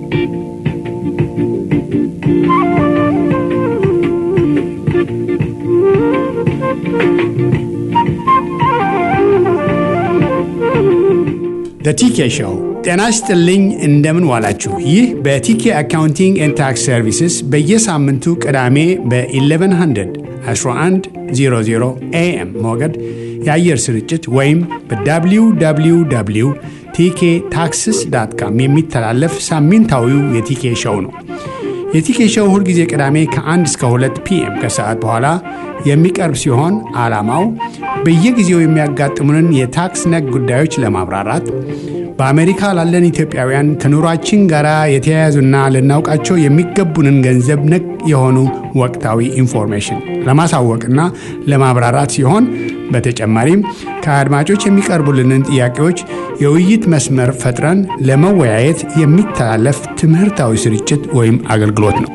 በቲኬ ሾው ጤና ይስጥልኝ። እንደምን ዋላችሁ? ይህ በቲኬ አካውንቲንግ ኤንድ ታክስ ሰርቪስስ በየሳምንቱ ቅዳሜ በ1100 1100 ኤኤም ሞገድ የአየር ስርጭት ወይም በwww ቲኬ ታክስስ ዳት ካም የሚተላለፍ ሳምንታዊው የቲኬ ሾው ነው። የቲኬ ሾው ሁልጊዜ ቅዳሜ ከ1 እስከ 2 ፒኤም ከሰዓት በኋላ የሚቀርብ ሲሆን ዓላማው በየጊዜው የሚያጋጥሙንን የታክስ ነክ ጉዳዮች ለማብራራት በአሜሪካ ላለን ኢትዮጵያውያን ከኑሯችን ጋር የተያያዙና ልናውቃቸው የሚገቡንን ገንዘብ ነክ የሆኑ ወቅታዊ ኢንፎርሜሽን ለማሳወቅና ለማብራራት ሲሆን በተጨማሪም ከአድማጮች የሚቀርቡልንን ጥያቄዎች የውይይት መስመር ፈጥረን ለመወያየት የሚተላለፍ ትምህርታዊ ስርጭት ወይም አገልግሎት ነው።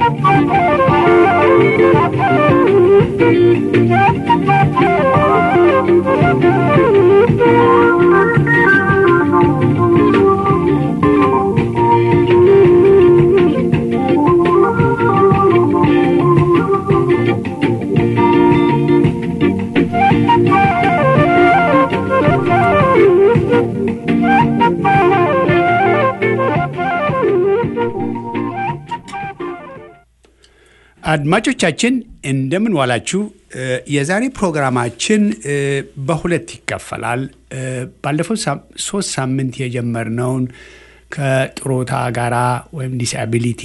አድማጮቻችን እንደምን ዋላችሁ። የዛሬ ፕሮግራማችን በሁለት ይከፈላል። ባለፈው ሶስት ሳምንት የጀመርነውን ከጥሮታ ጋራ ወይም ዲስአቢሊቲ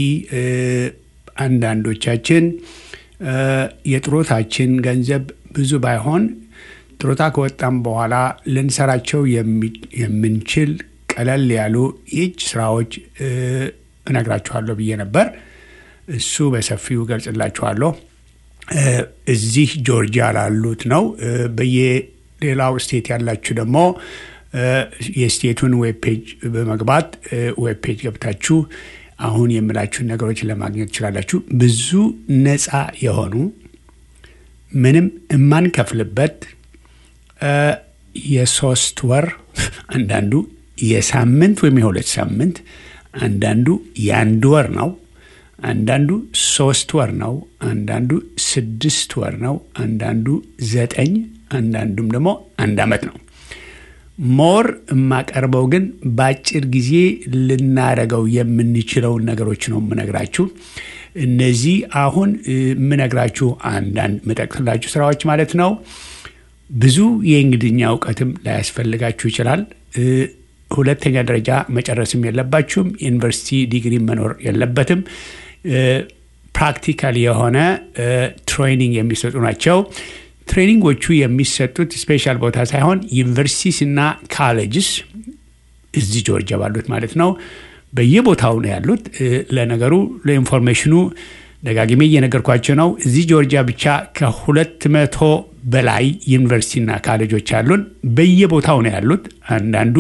አንዳንዶቻችን የጥሮታችን ገንዘብ ብዙ ባይሆን ጥሮታ ከወጣም በኋላ ልንሰራቸው የምንችል ቀለል ያሉ የእጅ ስራዎች እነግራችኋለሁ ብዬ ነበር። እሱ በሰፊው ገልጽላችኋለሁ። እዚህ ጆርጂያ ላሉት ነው። በየሌላው ስቴት ያላችሁ ደግሞ የስቴቱን ዌብ ፔጅ በመግባት ዌብ ፔጅ ገብታችሁ አሁን የምላችሁን ነገሮች ለማግኘት ትችላላችሁ። ብዙ ነፃ የሆኑ ምንም የማንከፍልበት የሶስት ወር አንዳንዱ የሳምንት ወይም የሁለት ሳምንት አንዳንዱ የአንድ ወር ነው። አንዳንዱ ሶስት ወር ነው። አንዳንዱ ስድስት ወር ነው። አንዳንዱ ዘጠኝ፣ አንዳንዱም ደግሞ አንድ ዓመት ነው። ሞር የማቀርበው ግን በአጭር ጊዜ ልናረገው የምንችለውን ነገሮች ነው የምነግራችሁ። እነዚህ አሁን የምነግራችሁ አንዳንድ የምጠቅስላችሁ ስራዎች ማለት ነው። ብዙ የእንግሊዝኛ እውቀትም ላያስፈልጋችሁ ይችላል። ሁለተኛ ደረጃ መጨረስም የለባችሁም። ዩኒቨርሲቲ ዲግሪ መኖር የለበትም። ፕራክቲካል የሆነ ትሬኒንግ የሚሰጡ ናቸው። ትሬኒንጎቹ የሚሰጡት ስፔሻል ቦታ ሳይሆን ዩኒቨርሲቲስ እና ካሌጅስ እዚህ ጆርጂያ ባሉት ማለት ነው። በየቦታው ነው ያሉት። ለነገሩ ለኢንፎርሜሽኑ ደጋግሜ እየነገርኳቸው ነው። እዚህ ጆርጂያ ብቻ ከሁለት መቶ በላይ ዩኒቨርሲቲና ካሌጆች አሉን። በየቦታው ነው ያሉት። አንዳንዱ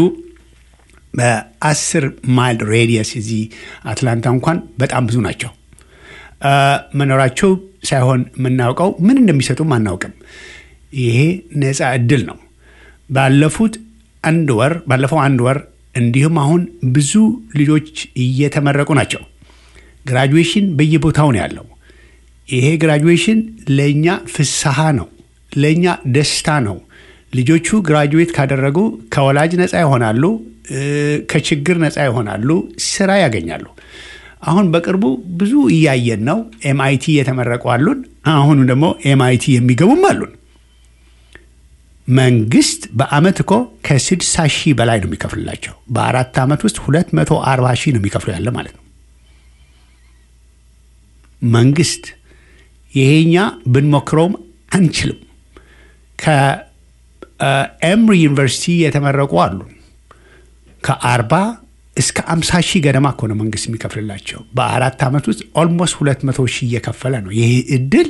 በአስር ማይል ሬዲየስ እዚህ አትላንታ እንኳን በጣም ብዙ ናቸው። መኖራቸው ሳይሆን የምናውቀው ምን እንደሚሰጡም አናውቅም። ይሄ ነፃ እድል ነው። ባለፉት አንድ ወር ባለፈው አንድ ወር እንዲሁም አሁን ብዙ ልጆች እየተመረቁ ናቸው። ግራጁዌሽን በየቦታው ነው ያለው። ይሄ ግራጁዌሽን ለእኛ ፍስሐ ነው፣ ለእኛ ደስታ ነው። ልጆቹ ግራጁዌት ካደረጉ ከወላጅ ነፃ ይሆናሉ፣ ከችግር ነፃ ይሆናሉ፣ ስራ ያገኛሉ። አሁን በቅርቡ ብዙ እያየን ነው። ኤምአይቲ የተመረቁ አሉን። አሁኑ ደግሞ ኤምአይቲ የሚገቡም አሉን። መንግስት በአመት እኮ ከስድሳ ሺህ በላይ ነው የሚከፍልላቸው። በአራት ዓመት ውስጥ ሁለት መቶ አርባ ሺህ ነው የሚከፍሉ ያለ ማለት ነው መንግስት። ይሄኛ ብንሞክረውም አንችልም። ከኤምሪ ዩኒቨርሲቲ የተመረቁ አሉ ከአርባ እስከ አምሳ ሺህ ገደማ እኮ ነው መንግስት የሚከፍልላቸው። በአራት ዓመት ውስጥ ኦልሞስት ሁለት መቶ ሺህ እየከፈለ ነው። ይሄ እድል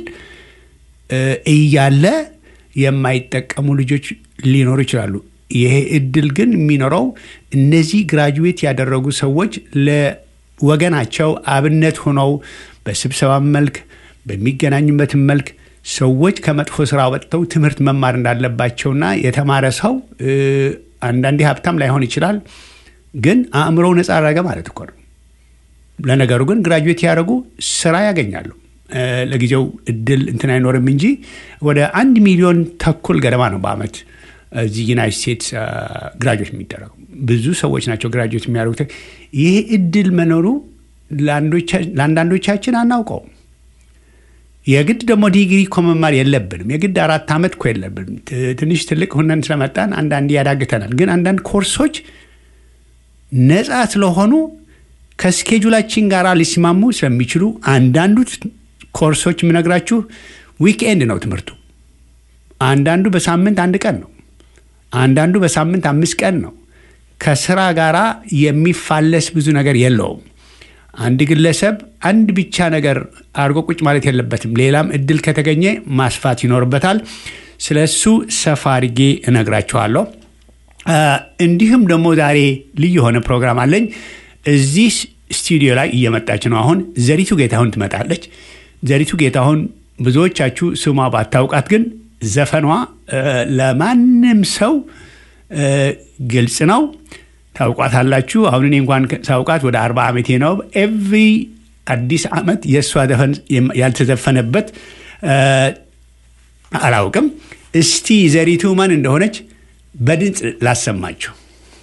እያለ የማይጠቀሙ ልጆች ሊኖሩ ይችላሉ። ይሄ እድል ግን የሚኖረው እነዚህ ግራጁዌት ያደረጉ ሰዎች ለወገናቸው አብነት ሆነው በስብሰባ መልክ በሚገናኙበትን መልክ ሰዎች ከመጥፎ ስራ ወጥተው ትምህርት መማር እንዳለባቸውና የተማረ ሰው አንዳንዴ ሀብታም ላይሆን ይችላል ግን አእምሮው ነፃ አረገ ማለት እኮ ነው። ለነገሩ ግን ግራጁዌት ያደረጉ ስራ ያገኛሉ። ለጊዜው እድል እንትን አይኖርም እንጂ ወደ አንድ ሚሊዮን ተኩል ገደማ ነው በአመት እዚህ ዩናይት ስቴትስ ግራጁዌት የሚደረጉ ብዙ ሰዎች ናቸው ግራጁዌት የሚያደርጉት። ይህ እድል መኖሩ ለአንዳንዶቻችን አናውቀውም። የግድ ደግሞ ዲግሪ እኮ መማር የለብንም። የግድ አራት ዓመት እኮ የለብንም። ትንሽ ትልቅ ሁነን ስለመጣን አንዳንድ ያዳግተናል። ግን አንዳንድ ኮርሶች ነፃ ስለሆኑ ከስኬጁላችን ጋር ሊስማሙ ስለሚችሉ አንዳንዱ ኮርሶች የምነግራችሁ ዊክኤንድ ነው ትምህርቱ። አንዳንዱ በሳምንት አንድ ቀን ነው። አንዳንዱ በሳምንት አምስት ቀን ነው። ከስራ ጋር የሚፋለስ ብዙ ነገር የለውም። አንድ ግለሰብ አንድ ብቻ ነገር አድርጎ ቁጭ ማለት የለበትም። ሌላም እድል ከተገኘ ማስፋት ይኖርበታል። ስለ እሱ ሰፋ አድርጌ እነግራችኋለሁ። እንዲሁም ደግሞ ዛሬ ልዩ የሆነ ፕሮግራም አለኝ። እዚህ ስቱዲዮ ላይ እየመጣች ነው። አሁን ዘሪቱ ጌታሁን ትመጣለች። ዘሪቱ ጌታሁን ብዙዎቻችሁ ስሟ ባታውቃት ግን ዘፈኗ ለማንም ሰው ግልጽ ነው። ታውቋታላችሁ። አሁን እኔ እንኳን ሳውቃት ወደ አርባ ዓመቴ ነው። ኤቭሪ አዲስ ዓመት የእሷ ዘፈን ያልተዘፈነበት አላውቅም። እስቲ ዘሪቱ ማን እንደሆነች በድምፅ ላሰማችሁ።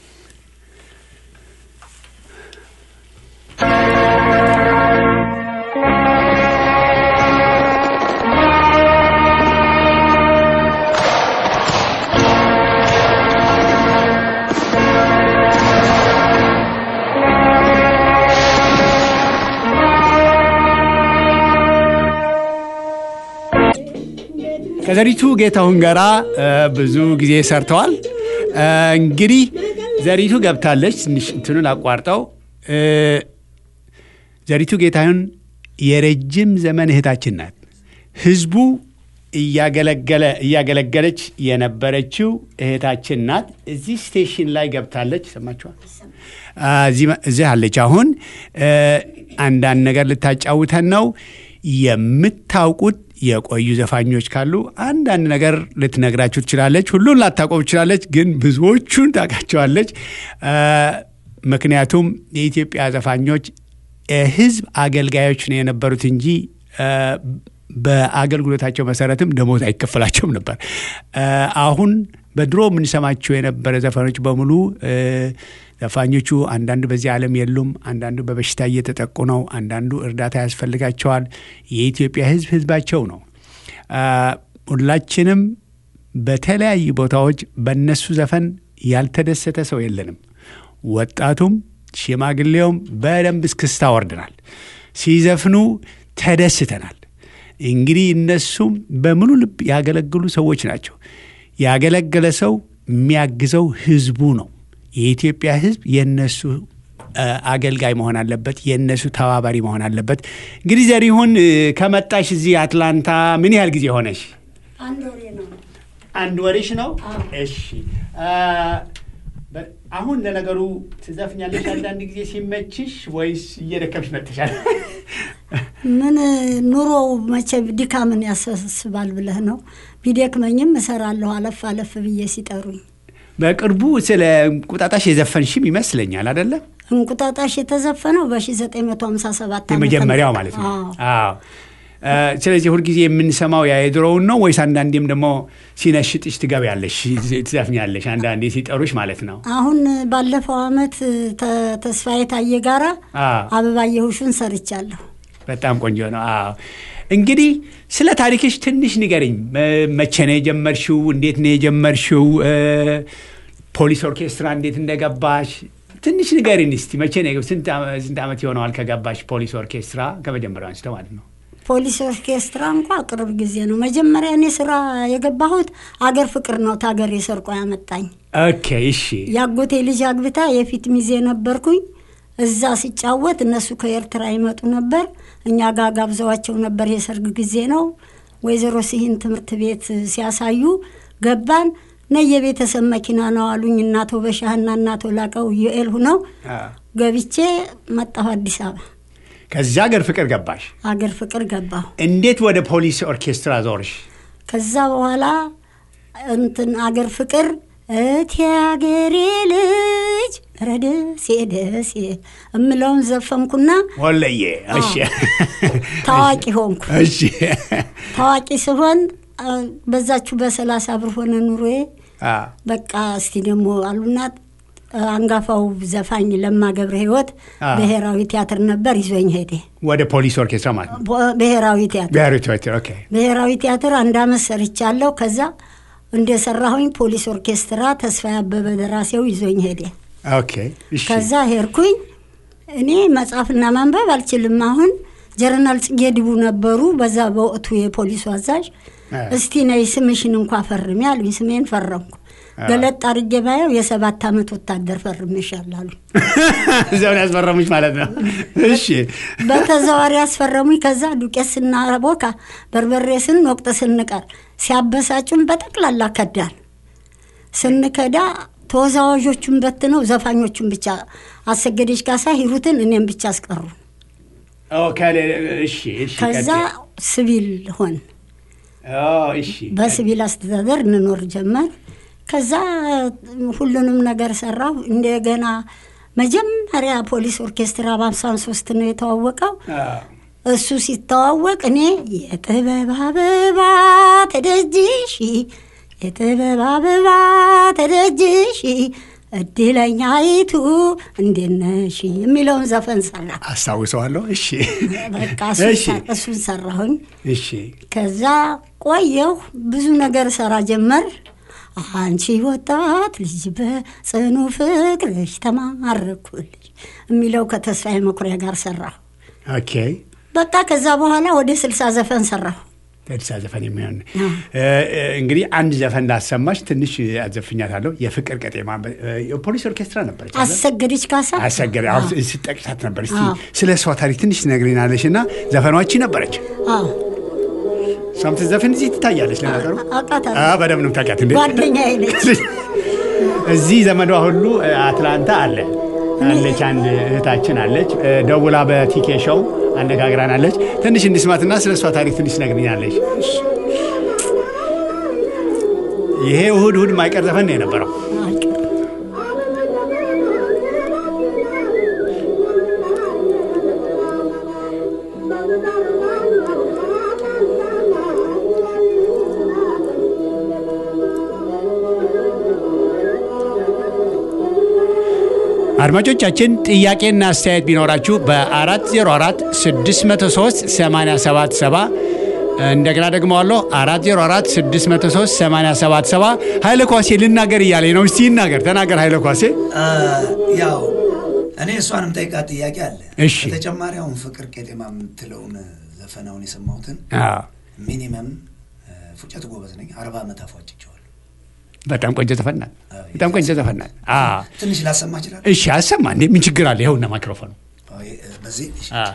ከዘሪቱ ጌታሁን ጋራ ብዙ ጊዜ ሰርተዋል። እንግዲህ ዘሪቱ ገብታለች። ትንሽ እንትኑን አቋርጠው። ዘሪቱ ጌታሁን የረጅም ዘመን እህታችን ናት። ህዝቡ እያገለገለ እያገለገለች የነበረችው እህታችን ናት። እዚህ ስቴሽን ላይ ገብታለች። ሰማችኋል? እዚህ አለች። አሁን አንዳንድ ነገር ልታጫውተን ነው። የምታውቁት የቆዩ ዘፋኞች ካሉ አንዳንድ ነገር ልትነግራችሁ ትችላለች። ሁሉን ላታቆም ትችላለች፣ ግን ብዙዎቹን ታውቃቸዋለች። ምክንያቱም የኢትዮጵያ ዘፋኞች የህዝብ አገልጋዮች ነው የነበሩት እንጂ በአገልግሎታቸው መሰረትም ደሞዝ አይከፈላቸውም ነበር። አሁን በድሮ የምንሰማቸው የነበረ ዘፈኖች በሙሉ ዘፋኞቹ አንዳንዱ በዚህ ዓለም የሉም። አንዳንዱ በበሽታ እየተጠቁ ነው። አንዳንዱ እርዳታ ያስፈልጋቸዋል። የኢትዮጵያ ህዝብ ህዝባቸው ነው። ሁላችንም በተለያዩ ቦታዎች በእነሱ ዘፈን ያልተደሰተ ሰው የለንም። ወጣቱም ሽማግሌውም በደንብ እስክስታ ወርደናል። ሲዘፍኑ ተደስተናል። እንግዲህ እነሱም በሙሉ ልብ ያገለግሉ ሰዎች ናቸው። ያገለገለ ሰው የሚያግዘው ህዝቡ ነው። የኢትዮጵያ ህዝብ የነሱ አገልጋይ መሆን አለበት። የእነሱ ተባባሪ መሆን አለበት። እንግዲህ ዘሪሁን ከመጣሽ እዚህ አትላንታ ምን ያህል ጊዜ ሆነሽ? አንድ ወሬሽ ነው። እሺ አሁን ለነገሩ ትዘፍኛለሽ አንዳንድ ጊዜ ሲመችሽ ወይስ እየደከምሽ መጥተሻል? ምን ኑሮው መቼ ድካምን ያሳስባል ብለህ ነው። ቢደክመኝም እሰራለሁ አለፍ አለፍ ብዬ ሲጠሩኝ። በቅርቡ ስለ እንቁጣጣሽ የዘፈንሽም ይመስለኛል አደለም? እንቁጣጣሽ የተዘፈነው በ1957 የመጀመሪያው ማለት ነው። አዎ። ስለዚህ ሁልጊዜ የምንሰማው ያ የድሮውን ነው ወይስ አንዳንዴም ደግሞ ሲነሽጥሽ ትገቢያለሽ ትዘፍኛለሽ? አንዳንዴ ሲጠሩሽ ማለት ነው። አሁን ባለፈው አመት ተስፋዬ ታዬ ጋራ አበባየሁሽን ሰርቻለሁ። በጣም ቆንጆ ነው። አዎ እንግዲህ ስለ ታሪክሽ ትንሽ ንገርኝ። መቼ ነው የጀመርሽው? እንዴት ነው የጀመርሽው? ፖሊስ ኦርኬስትራ እንዴት እንደገባሽ ትንሽ ንገሪን እስቲ። መቼ ነው ስንት ዓመት ይሆነዋል ከገባሽ ፖሊስ ኦርኬስትራ? ከመጀመሪያው አንስተ ማለት ነው። ፖሊስ ኦርኬስትራ እንኳ ቅርብ ጊዜ ነው። መጀመሪያ እኔ ስራ የገባሁት አገር ፍቅር ነው። ታገር የሰርቆ ያመጣኝ። ኦኬ እሺ። የአጎቴ ልጅ አግብታ የፊት ሚዜ ነበርኩኝ። እዛ ሲጫወት እነሱ ከኤርትራ ይመጡ ነበር። እኛ ጋር ጋብዘዋቸው ነበር። የሰርግ ጊዜ ነው። ወይዘሮ ሲሂን ትምህርት ቤት ሲያሳዩ ገባን። ነ የቤተሰብ መኪና ነው አሉኝ። እናቶ በሻህና እናቶ ላቀው ዩኤል ሁነው ገብቼ መጣሁ አዲስ አበባ። ከዚያ አገር ፍቅር ገባሽ? አገር ፍቅር ገባሁ። እንዴት ወደ ፖሊስ ኦርኬስትራ ዞርሽ? ከዛ በኋላ እንትን አገር ፍቅር እቴ አገሬ ልጅ ልጅ ኧረ ደሴ ደሴ እምለውን ዘፈንኩና ወለየ እሺ ታዋቂ ሆንኩ። እሺ ታዋቂ ስሆን አ፣ በዛችሁ በሰላሳ ብር ሆነ ኑሮዬ። አ፣ በቃ እስቲ ደግሞ አሉና አ፣ አንጋፋው ዘፋኝ ለማ ገብረ ሕይወት አ። ብሔራዊ ቲያትር ነበር ይዞኝ ሄደ። ወደ ፖሊስ ኦርኬስትራ ማለት ነው ቦ- ብሔራዊ ቲያትር ብሔራዊ ቲያትር ኦኬ ብሔራዊ ቲያትር አንድ አመት ሰርቻለሁ። ከዛ እንደሰራሁኝ ፖሊስ ኦርኬስትራ ተስፋ ያበበ ደራሲው ይዞኝ ሄደ። ኦኬ እሺ ከዛ ሄድኩኝ። እኔ መጻፍና ማንበብ አልችልም። አሁን ጀነራል ጽጌ ድቡ ነበሩ፣ በዛ በወቅቱ የፖሊሱ አዛዥ። አ። እስቲ ነይ ስምሽን እንኳ ፈርሚ አሉኝ። ስሜን ፈረምኩ። ገለጥ አድርጌ ባየው የሰባት ዓመት ወታደር ፈርሜሻል አሉኝ። እዚያውን ያስፈረሙች ማለት ነው እሺ በተዘዋሪ ያስፈረሙኝ። ከዛ ዱቄት ስናቦካ በርበሬ ስንወቅጥ ስንቀር ሲያበሳጩን በጠቅላላ ከዳን። ስንከዳ ተወዛዋዦቹን በትነው ዘፋኞቹን ብቻ አሰገደች ካሳ ሂሩትን እኔም ብቻ አስቀሩ። ኦ፣ ከሌ- እሺ እሺ ከዛ ቀጥል። ሲቪል ሆን ኦ፣ እሺ በሲቪል አስተዳደር እንኖር ጀመር። ከዛ ሁሉንም ነገር ሰራሁ። እንደገና መጀመሪያ ፖሊስ ኦርኬስትራ በአምሳን ሶስት ነው የተዋወቀው። አ፣ እሱ ሲተዋወቅ እኔ የጥበብ አበባ ተደጅሽ የጥበብ አበባ ተደጅሽ እድለኛይቱ እንዴት ነሽ የሚለውን ዘፈን ሰራ። አስታውሰዋለሁ እሺ በቃ እሱን እሺ ሰ- እሱን ሰራሁኝ። እሺ ከዛ ቆየሁ ብዙ ነገር ሰራ ጀመር። አንቺ ወጣት ልጅ በጽኑ ፍቅርሽ ተማረኩልሽ የሚለው ከተስፋዬ መኩሪያ ጋር ሰራሁ። ኦኬ በቃ ከዛ በኋላ ወደ ስልሳ ዘፈን ሰራሁ። ተድሳ ዘፈን የሚሆን አ። እ፣ እ፣ እንግዲህ አንድ ዘፈን ላሰማሽ ትንሽ አዘፍኛታለሁ የፍቅር ቀጤማ እ፣ የፖሊስ ኦርኬስትራ ነበረች አይደል? አሰገደች ካሳ አሰገደ አዎ። አሁን ስጠቅሳት ነበር እስቲ አዎ። ስለ እሷ ታሪክ ትንሽ ትነግሪናለሽ እና ዘፈኗቺ ነበረች አዎ፣ እሷም ትዘፍን እዚህ ትታያለች ለነገሩ አውቃታለሁ። አ፣ በደምብ ነው የምታውቂያት እንዴ ጓደኛዬ ነች። እዚህ ዘመዷ ሁሉ እ፣ አትላንታ አለ አለች አንድ እህታችን አለች እ፣ ደውላ በቲኬ ሾው አነጋግራናለች ትንሽ እንስማትና ስለ እሷ ታሪክ ትንሽ ትነግሪኛለሽ ይሄ እሁድ እሁድ ማይቀር ዘፈን ነው የነበረው አድማጮቻችን ጥያቄና አስተያየት ቢኖራችሁ በ404 603 877 እንደገና ደግሞ አለሁ 404 603 877 ኃይለ ኳሴ ልናገር እያለኝ ነው። እስቲ ይናገር፣ ተናገር ኃይለ ኳሴ። ያው እኔ እሷንም ጠይቃት ጥያቄ አለ። እሺ። በተጨማሪ አሁን ፍቅር ቄጤማ የምትለውን ዘፈናውን የሰማሁትን አዎ፣ ሚኒመም ፉጨት ጎበዝ ነኝ አርባ ዓመት አፏጭቸዋለሁ። በጣም ቆንጆ ዘፈናል። በጣም ቆንጆ ዘፈናል። አዎ፣ ትንሽ ላሰማ ይችላል። እሺ፣ አሰማ እንዴ፣ ምን ችግር አለ? ይኸውና ማይክሮፎኑ። በዚህ እሺ። አዎ።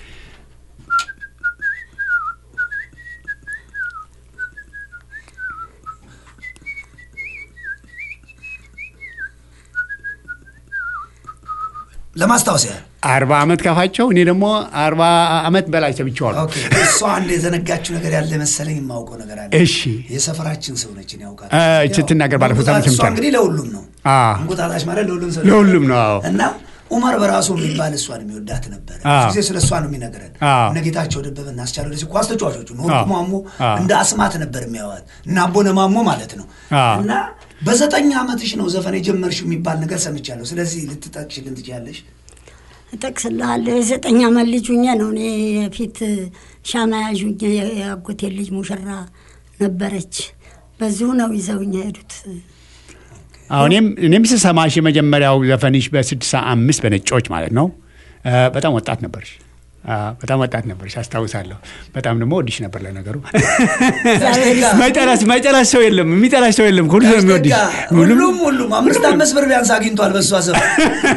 ለማስታወስ ያህል አርባ ዓመት ከፋቸው እኔ ደግሞ አርባ ዓመት በላይ ሰብቼዋለሁ። ኦኬ። እሷ አንድ የዘነጋችው ነገር ያለ መሰለኝ የማውቀው ነገር አለ። እሺ። የሰፈራችን ሰው ነች ያውቃል። እ፣ ስትናገር ባለፉት ዓመት እሷ ሰምቻለሁ። እንግዲህ ለሁሉም ነው አ። እንቁጣጣሽ ማለት ለሁሉም ሰው ለሁሉም ነው፣ አዎ። እና ኡመር በራሱ የሚባል እሷን የሚወዳት ነበረ። አ። ብዙ ጊዜ ስለ እሷ ነው የሚነግረን። አ። እነ ጌታቸው ደበበ እና አስቻለው ደሴ ኳስ ተጫዋቾቹ እነ አ። ወርቁ ማሞ አ። እንደ አስማት ነበር የሚያዋት እና አቦነ ማሞ ማለት ነው። አ። እና በዘጠኝ ዓመትሽ ነው ዘፈን የጀመርሽው የሚባል ነገር ሰምቻለሁ። ስለዚህ ልትጠቅሽልን ትችያለሽ? እጠቅስልሃለሁ። የዘጠኝ ዓመት ልጅ ሁኜ ነው እኔ የፊት ሻማ ያዥ ሁኜ የአጎቴ ልጅ ሙሽራ ነበረች። በዚሁ ነው ይዘውኝ የሄዱት። አሁን እኔም እኔም ስሰማሽ የመጀመሪያው ዘፈንሽ በስድሳ አምስት በነጮች ማለት ነው። እ፣ በጣም ወጣት ነበርሽ። አ፣ በጣም ወጣት ነበርሽ አስታውሳለሁ። በጣም ደግሞ ወድሽ ነበር። ለነገሩ ማይጠላሽ ማይጠላሽ ሰው የለም፣ የሚጠላሽ ሰው የለም። ሁሉ ሰው የሚወድሽ ሁሉም ሁሉም ሁሉም አምስት አምስት ብር ቢያንስ አግኝቷል በእሷ ዘፈን።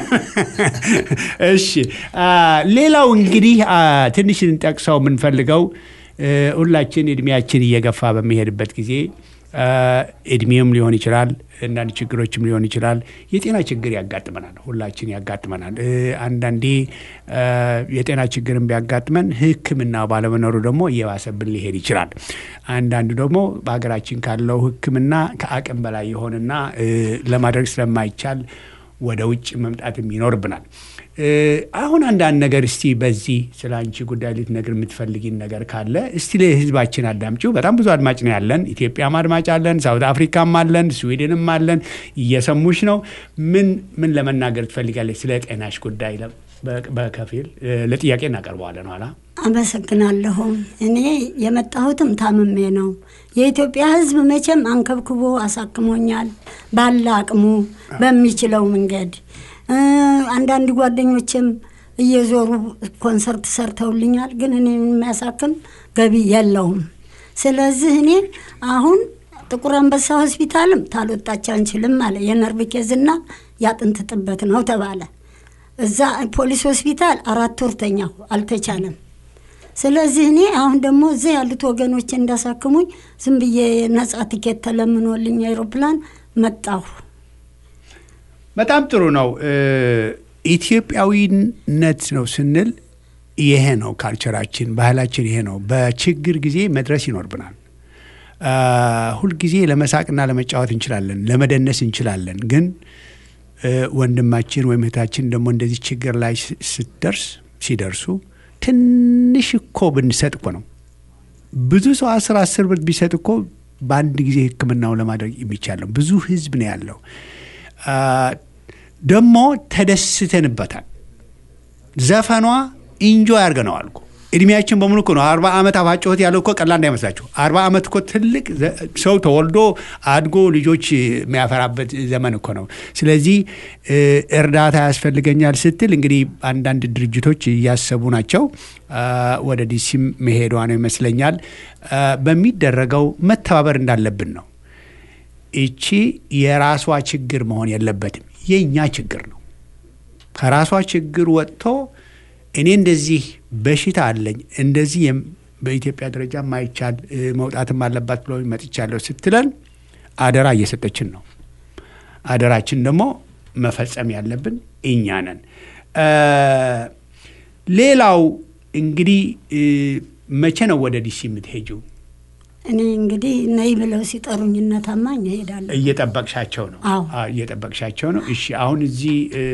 እሺ አ፣ ሌላው እንግዲህ አ፣ ትንሽ እንጠቅሰው የምንፈልገው እ፣ ሁላችን እድሜያችን እየገፋ በሚሄድበት ጊዜ አ፣ እድሜም ሊሆን ይችላል፣ አንዳንድ ችግሮችም ሊሆን ይችላል። የጤና ችግር ያጋጥመናል፣ ሁላችን ያጋጥመናል። እ፣ አንዳንዴ አ፣ የጤና ችግርን ቢያጋጥመን ሕክምና ባለመኖሩ ደግሞ እየባሰብን ሊሄድ ይችላል። አንዳንዱ ደግሞ በሀገራችን ካለው ሕክምና ከአቅም በላይ የሆነና እ፣ ለማድረግ ስለማይቻል ወደ ውጭ መምጣትም ይኖርብናል። አሁን አንዳንድ ነገር እስቲ በዚህ ስለ አንቺ ጉዳይ ልትነግር የምትፈልጊን ነገር ካለ እስቲ ለህዝባችን አዳምጪው። በጣም ብዙ አድማጭ ነው ያለን። ኢትዮጵያም አድማጭ አለን፣ ሳውት አፍሪካም አለን፣ ስዊድንም አለን። እየሰሙሽ ነው። ምን ምን ለመናገር ትፈልጋለች ስለ ጤናሽ ጉዳይ? በከፊል ለጥያቄ እናቀርበዋለን ኋላ። አመሰግናለሁ። እኔ የመጣሁትም ታምሜ ነው። የኢትዮጵያ ሕዝብ መቼም አንከብክቦ አሳክሞኛል ባለ አቅሙ በሚችለው መንገድ። አንዳንድ ጓደኞችም እየዞሩ ኮንሰርት ሰርተውልኛል። ግን እኔ የሚያሳክም ገቢ የለውም። ስለዚህ እኔ አሁን ጥቁር አንበሳ ሆስፒታልም ታልወጣች አንችልም አለ። የነርቭ ኬዝና የአጥንት ጥበት ነው ተባለ። እዛ ፖሊስ ሆስፒታል አራት ወር ተኛሁ፣ አልተቻለም። ስለዚህ እኔ አሁን ደግሞ እዚህ ያሉት ወገኖች እንዳሳክሙኝ ዝም ብዬ ነጻ ትኬት ተለምኖልኝ አይሮፕላን መጣሁ። በጣም ጥሩ ነው። ኢትዮጵያዊነት ነው ስንል ይሄ ነው ካልቸራችን፣ ባህላችን ይሄ ነው። በችግር ጊዜ መድረስ ይኖርብናል። ሁልጊዜ ለመሳቅና ለመጫወት እንችላለን፣ ለመደነስ እንችላለን። ግን ወንድማችን ወይም እህታችን ደግሞ እንደዚህ ችግር ላይ ስትደርስ ሲደርሱ ትንሽ እኮ ብንሰጥ እኮ ነው ብዙ ሰው አስር አስር ብር ቢሰጥ እኮ በአንድ ጊዜ ሕክምናው ለማድረግ የሚቻል ነው። ብዙ ህዝብ ነው ያለው። ደግሞ ተደስተንበታል። ዘፈኗ ኢንጆ ያርገነዋል እኮ እድሜያችን በሙሉ እኮ ነው። አርባ ዓመት አፋጮት ያለው እኮ ቀላል እንዳይመስላችሁ። አርባ ዓመት እኮ ትልቅ ሰው ተወልዶ አድጎ ልጆች የሚያፈራበት ዘመን እኮ ነው። ስለዚህ እርዳታ ያስፈልገኛል ስትል እንግዲህ አንዳንድ ድርጅቶች እያሰቡ ናቸው። ወደ ዲሲም መሄዷ ነው ይመስለኛል። በሚደረገው መተባበር እንዳለብን ነው። እቺ የራሷ ችግር መሆን የለበትም፣ የእኛ ችግር ነው። ከራሷ ችግር ወጥቶ እኔ እንደዚህ በሽታ አለኝ እንደዚህ በኢትዮጵያ ደረጃ ማይቻል መውጣትም አለባት ብሎ መጥቻለሁ ስትለን አደራ እየሰጠችን ነው። አደራችን ደግሞ መፈጸም ያለብን እኛ ነን። ሌላው እንግዲህ መቼ ነው ወደ ዲሲ የምትሄጂው? እኔ እንግዲህ ነይ ብለው ሲጠሩኝ እነ ታማኝ እሄዳለሁ። እየጠበቅሻቸው ነው? አዎ። እየጠበቅሻቸው ነው። እሺ። አሁን እዚህ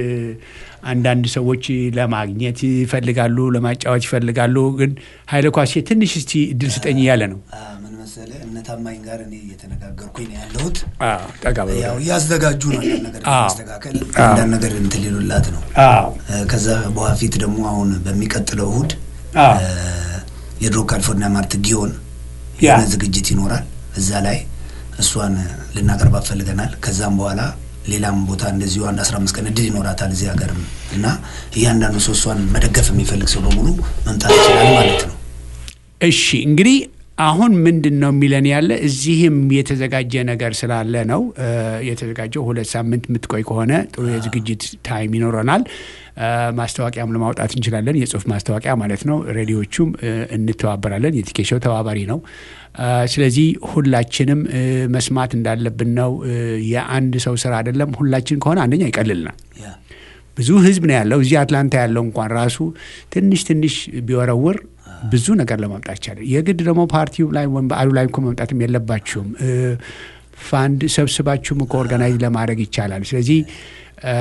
አንዳንድ ሰዎች ለማግኘት ይፈልጋሉ፣ ለማጫወት ይፈልጋሉ። ግን ኃይለ ኳሴ ትንሽ እስቲ እድል ስጠኝ እያለ ነው። ምን መሰለህ እነ ታማኝ ጋር እኔ እየተነጋገርኩኝ ነው ያለሁት። ጠጋ በሉ። ያው እያዘጋጁ ነው አንዳንድ ነገር አዎ። ማስተካከል አንዳንድ ነገር እንትን ሊሉላት ነው። አዎ። ከዛ በፊት ደግሞ አሁን በሚቀጥለው እሁድ አዎ። የድሮ ካሊፎርኒያ ማርት ጊዮን ያ። የሆነ ዝግጅት ይኖራል። እዛ ላይ እሷን ልናቀርባት ፈልገናል። ከዛም በኋላ ሌላም ቦታ እንደዚሁ አንድ አስራ አምስት ቀን እድል ይኖራታል እዚህ ሀገርም እና እያንዳንዱ ሰው እሷን መደገፍ የሚፈልግ ሰው በሙሉ መምጣት ይችላል ማለት ነው። እሺ እንግዲህ አሁን ምንድን ነው የሚለን ያለ እዚህም የተዘጋጀ ነገር ስላለ ነው እ የተዘጋጀው ሁለት ሳምንት የምትቆይ ከሆነ ጥሩ የዝግጅት ታይም ይኖረናል። እ ማስታወቂያም ለማውጣት እንችላለን፣ የጽሁፍ ማስታወቂያ ማለት ነው። ሬዲዮቹም እ እንተባበራለን። የቲኬሾው ተባባሪ ነው። እ ስለዚህ ሁላችንም እ መስማት እንዳለብን ነው። እ የአንድ ሰው ስራ አይደለም። ሁላችን ከሆነ አንደኛ ይቀልልናል። ያ ብዙ ህዝብ ነው ያለው። እዚህ አትላንታ ያለው እንኳን ራሱ ትንሽ ትንሽ ቢወረውር ብዙ ነገር ለማምጣት ይቻላል። የግድ ደግሞ ፓርቲው ላይ ወይም በዓሉ ላይ እኮ መምጣትም የለባችሁም። እ ፋንድ ሰብስባችሁም እኮ ኦርጋናይዝ ለማድረግ ይቻላል። ስለዚህ እ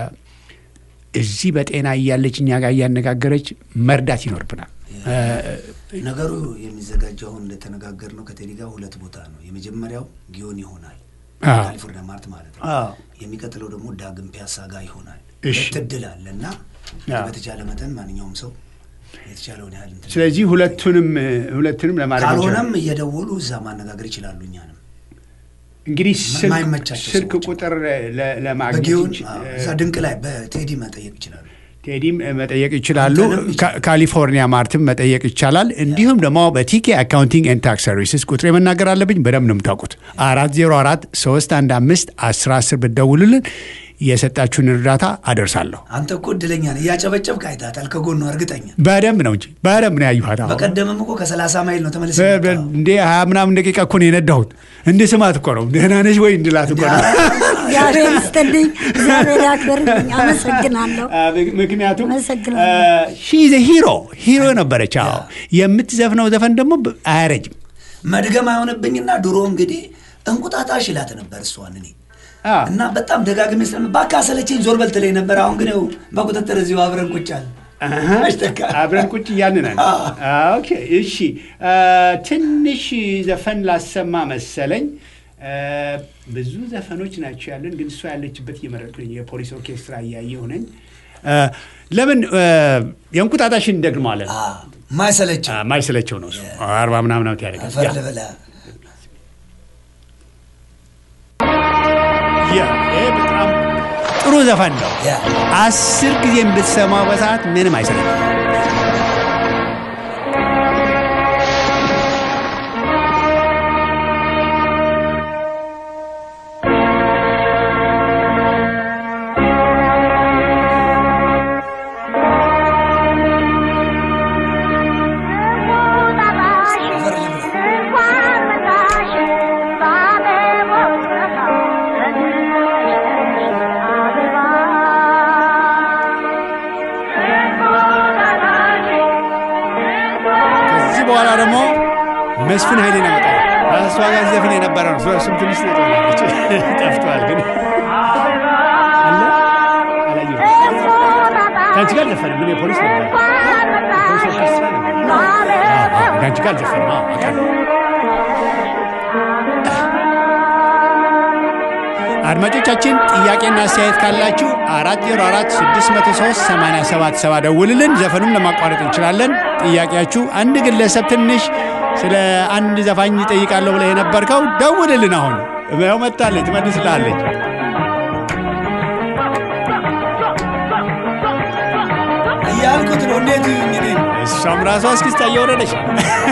እዚህ በጤና እያለች እኛ ጋር እያነጋገረች መርዳት ይኖርብናል። እ ነገሩ የሚዘጋጀው አሁን እንደተነጋገር ነው ከቴዲ ጋር ሁለት ቦታ ነው። የመጀመሪያው ጊዮን ይሆናል አዎ። ካሊፎርኒያ ማርት ማለት ነው። አዎ። የሚቀጥለው ደግሞ ዳግም ፒያሳ ጋር ይሆናል። እሺ። ሁለት እድል አለ እና አዎ። በተቻለ መጠን ማንኛውም ሰው የተቻለውን ያህል እንትን ስለዚህ ሁለቱንም እ ሁለቱንም ለማድረግ ካልሆነም እንችላለን። እየደወሉ እዛ ማነጋገር ይችላሉ። እኛንም እንግዲህ ስልክ- የማይመቻቸው ስልክ ሰዎች ቁጥር ለ- ለማግኘት በጊዮን ይች- አዎ፣ እዛ ድንቅ ላይ በቴዲ መጠየቅ ይችላሉ። ቴዲም መጠየቅ ይችላሉ። አንተንም ይችላል። ካ- ካሊፎርኒያ ማርትም መጠየቅ ይቻላል። እንዲሁም ደግሞ በቲኬ አካውንቲንግ ኤንድ ታክስ ሰርቪስስ ቁጥሬ መናገር አለብኝ። በደንብ ነው የምታውቁት። አራት ዜሮ አራት ሶስት አንድ አምስት አስር አስር ብትደውሉልን የሰጣችሁን እርዳታ አደርሳለሁ። አንተ እኮ እድለኛ ነህ። እያጨበጨብክ አይታታል ከጎኗ እርግጠኛ። በደንብ ነው እንጂ በደንብ ነው ያዩኋት። አሁን በቀደምም እኮ ከሰላሳ ማይል ነው ተመልሰ በ- በ- እንዴ ሀያ ምናምን ደቂቃ እኮ ነው የነዳሁት። እንደ ስማት እኮ ነው ደህና ነሽ ወይ እንድላት እኮ ነው። እግዚአብሔር ይስጥልኝ፣ እግዚአብሔር ያክብርልኝ። አመሰግናለሁ። አ፣ ምክንያቱም አመሰግናለሁ። ሺዘ ሂሮ ሂሮ ነበረች። አዎ የምትዘፍነው ዘፈን ደግሞ ብ- አያረጅም። መድገም አይሆንብኝና ድሮ እንግዲህ እንቁጣጣሽ ይላት ነበር እሷን እኔ አ። እና በጣም ደጋግሜ ስለ እባክህ አሰለቸኝ ዞር በል ትለኝ ነበር። አሁን ግን ያው በቁጥጥር እዚሁ አብረን ቁጭ አለ አሃ፣ አሽተካ። አብረን ቁጭ እያልን ነን። አዎ። አዎ፣ ኦኬ እሺ። አ፣ ትንሽ ዘፈን ላሰማ መሰለኝ። አ፣ ብዙ ዘፈኖች ናቸው ያለን፣ ግን እሷ ያለችበት እየመረጥኩኝ የፖሊስ ኦርኬስትራ እያየሁ ነኝ። አ፣ ለምን አ፣ የእንቁጣጣሽን እንደግመዋለን። አ፣ ማይሰለቸው አ፣ ማይሰለቸው ነው እሱ። አርባ ምናምን ዓመት ያደርጋል። አፈር ያ፣ ልበላ ያ፣ ይሄ በጣም ጥሩ ዘፈን ነው። ያ አስር ጊዜ ብትሰማው በሰዓት ምንም አይሰለችም። አፈር ልብላ ከዚህ በኋላ ደግሞ መስፍን ኃይሌ ነው ያመጣው። እሷ ጋር ዘፍን የነበረ ነው። እሱም ትንሽ ነው የጠፋች። ጠፍቷል ግን አለ አላየሁም። ከአንቺ ጋር ዘፈን ምን የፖሊስ ነበር ፖሊስ ኦርኬስትራ ነበር። ከአንቺ ጋር ዘፈን አውቃለሁ። አድማጮቻችን ጥያቄና አስተያየት ካላችሁ አራት ዜሮ አራት ስድስት መቶ ሶስት ሰማንያ ሰባት ሰባ ደውልልን። ዘፈኑም ለማቋረጥ እንችላለን። ጥያቄያችሁ አንድ ግለሰብ ትንሽ ስለ አንድ ዘፋኝ ይጠይቃለሁ ብለህ የነበርከው ደውልልን። አሁን ያው መጣለች፣ ትመልስልሃለች። እያልኩት ነው። እንዴት እንግዲህ እሷም ራሷ እስክስታ እየወረደች ነው።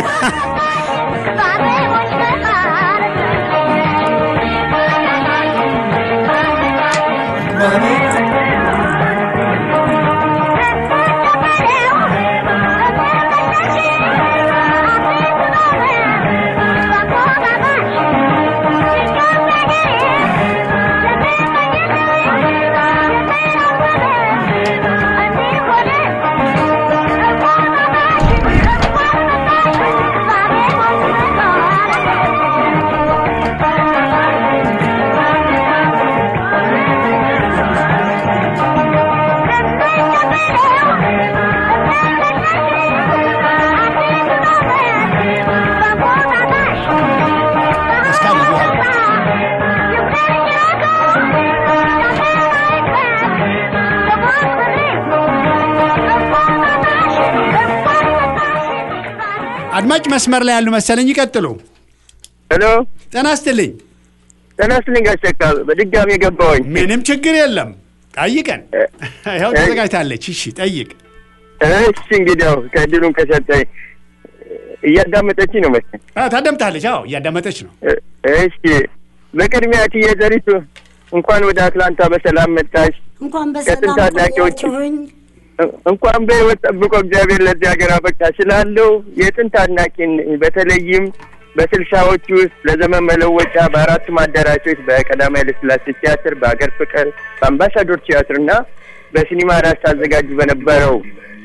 አድማጭ መስመር ላይ ያሉ መሰለኝ። ይቀጥሉ። ሄሎ ጤና ይስጥልኝ። ጤና ይስጥልኝ ጋሽ ተካ፣ በድጋሚ የገባሁኝ። ምንም ችግር የለም። ጠይቀን። ይኸው ተዘጋጅታለች። እሺ ጠይቅ። እሺ እንግዲያው ከእድሉን ከሰጠኝ እያዳመጠችኝ ነው መሰለኝ። አዎ፣ ታዳምጣለች። አዎ እያዳመጠች ነው። እ- እሺ በቅድሚያ እትዬ ዘሪቱ እንኳን ወደ አትላንታ በሰላም መጣሽ። እንኳን ከጥንት በሰላም አድናቂዎች ቆያችሁኝ። እ- እንኳን በሕይወት ጠብቆ እግዚአብሔር ለዚህ ሀገር አበቃ ስላለው የጥንት አድናቂን በተለይም በስልሳዎቹ ውስጥ ለዘመን መለወጫ በአራቱም አዳራሾች በቀዳማዊ ኃይለሥላሴ ቲያትር፣ በሀገር ፍቅር፣ በአምባሳዶር ቲያትር እና በሲኒማ ራስ ታዘጋጁ በነበረው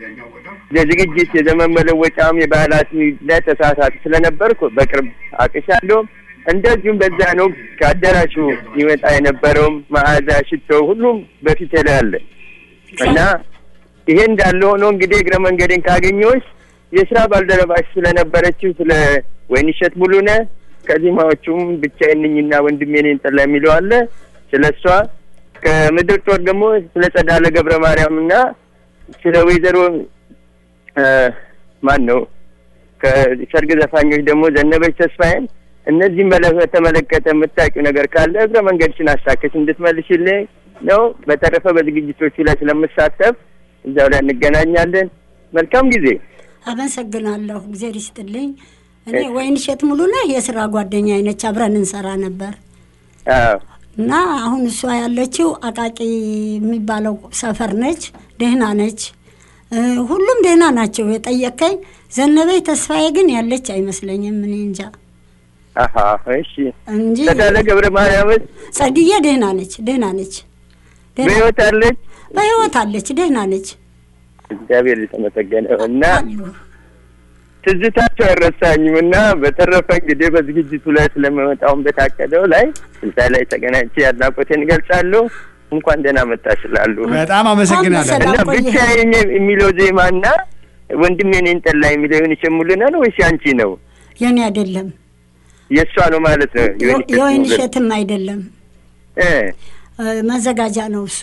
የዝግጅት የዘመን መለወጫም የባህላት ላይ ተሳታፊ ስለነበርኩ በቅርብ አቅሻለሁ። እንደዚሁም በዛን ወቅት ከአዳራሹ ይመጣ የነበረውም መዓዛ፣ ሽቶ ሁሉም በፊቴ ላይ አለ እና ይሄ እንዳለ ሆኖ እንግዲህ እግረ መንገዴን ካገኘሁሽ የስራ ባልደረባሽ ስለነበረችው ስለ ወይንሸት ሙሉነህ ከዜማዎቹም ብቻዬን ነኝና ወንድሜ ነኝ ጠላ የሚለው አለ ስለ እሷ ከምድር ጦር ደግሞ ስለ ጸዳለ ገብረ ማርያም እና ስለ ወይዘሮ እ ማን ነው ከሰርግ ዘፋኞች ደግሞ ዘነበች ተስፋዬን እነዚህም በለ- በተመለከተ የምታውቂው ነገር ካለ እግረ መንገድሽን አሳከሽ እንድትመልሽልኝ ነው። በተረፈ በዝግጅቶቹ ላይ ስለምሳተፍ እዚያው ላይ እንገናኛለን። መልካም ጊዜ። አመሰግናለሁ። እግዜር ይስጥልኝ። እኔ ወይንሸት ሙሉነህ የስራ ጓደኛ አይነች፣ አብረን እንሰራ ነበር አዎ እና አሁን እሷ ያለችው አቃቂ የሚባለው ሰፈር ነች። ደህና ነች። እ፣ ሁሉም ደህና ናቸው። የጠየቀኝ ዘነበች ተስፋዬ ግን ያለች አይመስለኝም። እኔ እንጃ አሀ እሺ። እንጂ ጸዳለ ገብረ ማርያምስ ጸድዬ ደህና ነች፣ ደህና ነች፣ ደህና- በሕይወት አለች? በሕይወት አለች፣ ደህና ነች እግዚአብሔር የተመሰገነ ይሁን እና አሉ። ትዝታቸው አይረሳኝም እና በተረፈ እንግዲህ በዝግጅቱ ላይ ስለመመጣውን በታቀደው ላይ እዛ ላይ ተገናኝቼ አድናቆቴን እገልጻለሁ። እንኳን ደህና መጣሽ እላለሁ በጣም አመሰግናለሁ። አመሰግናለሁ። እና ቆየህ። ብቻዬን የሚለው ዜማና ወንድሜ እኔን ጠላ የሚለው የሆነች ሙሉነህ ነው ወይስ ያንቺ ነው? የኔ አይደለም፣ የእሷ ነው ማለት ነው። የወይን እሸት የወይን ሙሉነህ። እሸትም አይደለም፣ እ እ፣ መዘጋጃ ነው እሱ።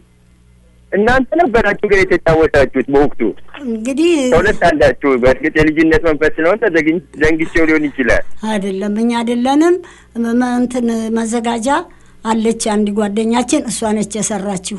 እናንተ ነበራችሁ ግን የተጫወታችሁት በወቅቱ እንግዲህ ከሁለት አንዳችሁ። በእርግጥ የልጅነት መንፈስ ስለሆነ ተዘግኝ- ዘንግቼው ሊሆን ይችላል። አይደለም፣ እኛ አይደለንም። መ- መ- እንትን መዘጋጃ አለች አንድ ጓደኛችን፣ እሷ ነች የሰራችው።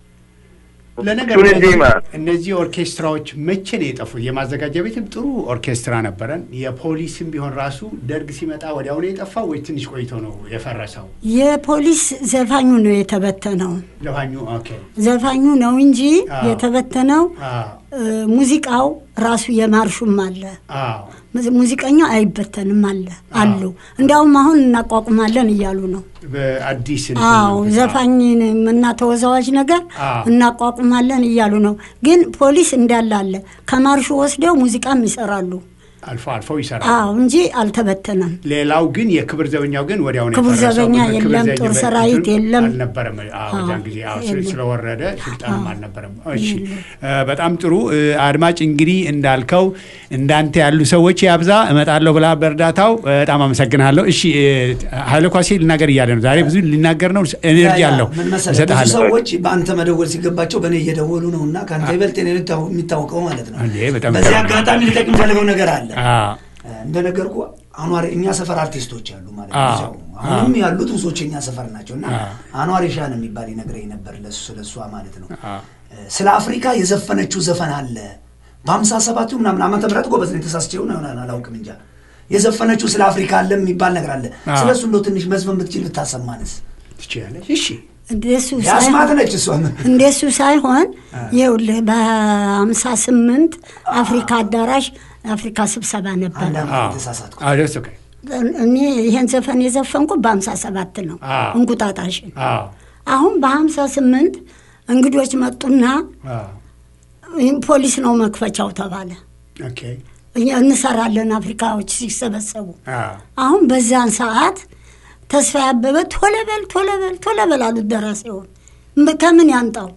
ለነገሩ እሱን ዜማ እነዚህ ኦርኬስትራዎች መቼ ነው የጠፉት? የማዘጋጃ ቤትም ጥሩ ኦርኬስትራ ነበረን። የፖሊስም ቢሆን ራሱ ደርግ ሲመጣ ወዲያው ነው የጠፋው ወይ ትንሽ ቆይቶ ነው የፈረሰው? የፖሊስ ዘፋኙ ነው የተበተነው። ዘፋኙ ኦኬ። ዘፋኙ ነው እንጂ አዎ። የተበተነው አዎ እ፣ ሙዚቃው ራሱ የማርሹም አለ። አዎ ሙዚ- ሙዚቀኛ አይበተንም አለ አሉ። እንዲያውም አሁን እናቋቁማለን እያሉ ነው። በአዲስ እንትን አዎ ነው። ዘፋኝ እና ተወዛዋዥ ነገር አዎ። እናቋቁማለን እያሉ ነው። ግን ፖሊስ እንዳለ አለ። ከማርሹ ወስደው ሙዚቃም ይሰራሉ። አልፎ አልፎ ይሰራል። አዎ እንጂ አልተበተነም። ሌላው ግን የክብር ዘበኛው ግን ወዲያው ነው ክቡር የፈረሰው። ዘበኛ ክብር የለም፣ ዘበኛ ጦር በ- ሰራዊት እንትን የለም። አልነበረም። አዎ አዎ፣ በዛን ጊዜ አዎ ስለ- የለም። ስለወረደ ስልጣንም አልነበረም። እሺ እ፣ በጣም ጥሩ እ፣ አድማጭ እንግዲህ እንዳልከው እንዳንተ ያሉ ሰዎች ያብዛ እመጣለሁ ብላ በእርዳታው በጣም አመሰግናለሁ። እሺ እ፣ ኃይለ ኳሴ ልናገር እያለ ነው ዛሬ ብዙ ሊናገር ነው። ኤነርጂ ያ- ያ፣ አለው ምን መሰለህ ብዙ እሰጥሃለሁ። ሰዎች በአንተ መደወል ሲገባቸው በእኔ እየደወሉ ነው እና ከአንተ ይበልጥ እኔ ነው የሚታወቀው ማለት ነው። እንዴ፣ በጣም በዚህ ይገርማል። አጋጣሚ ልጠቅ የምፈልገው ነገር አለ። አዎ እንደነገርኩ አኗር እኛ ሰፈር አርቲስቶች አሉ ማለት ነው። አዎ፣ እዚያው አሁንም አዎ። ያሉት ብዙዎች የኛ ሰፈር ናቸው እና አዎ። አኗር ሻን የሚባል ይነግረኝ ነበር ለሱ ስለሷ ማለት ነው። አዎ። ስለ አፍሪካ የዘፈነችው ዘፈን አለ በሀምሳ ሰባቱ ምናምን ዓመተ ምህረት ጎበዝ ነኝ ተሳስቼው ነው አላውቅም እንጃ የዘፈነችው ስለ አፍሪካ አለ የሚባል ነገር አለ። አዎ። ስለ እሱ እንደው ትንሽ መዝፈን ብትችል ብታሰማንስ? ትችላለች። እሺ እንደሱ ያስማት ነች እሷ እንደሱ ሳይሆን ይኸውልህ በሀምሳ ስምንት አፍሪካ አዳራሽ አፍሪካ ስብሰባ ነበር። አንዳንድ አዎ ተሳሳትኩ። አዎ ደስ ኦኬ እኔ ይሄን ዘፈን የዘፈንኩ በሀምሳ ሰባት ነው አዎ። እንቁጣጣሽን። አዎ አሁን በሀምሳ ስምንት እንግዶች መጡና አዎ ይህም ፖሊስ ነው መክፈቻው ተባለ። ኦኬ እኛ እንሰራለን አፍሪካዎች ሲሰበሰቡ። አዎ አሁን በዛን ሰዓት ተስፋ ያበበ ቶሎ በል ቶሎ በል ቶሎ በል አሉት ደራሲውን። ም- ከምን ያንጣው?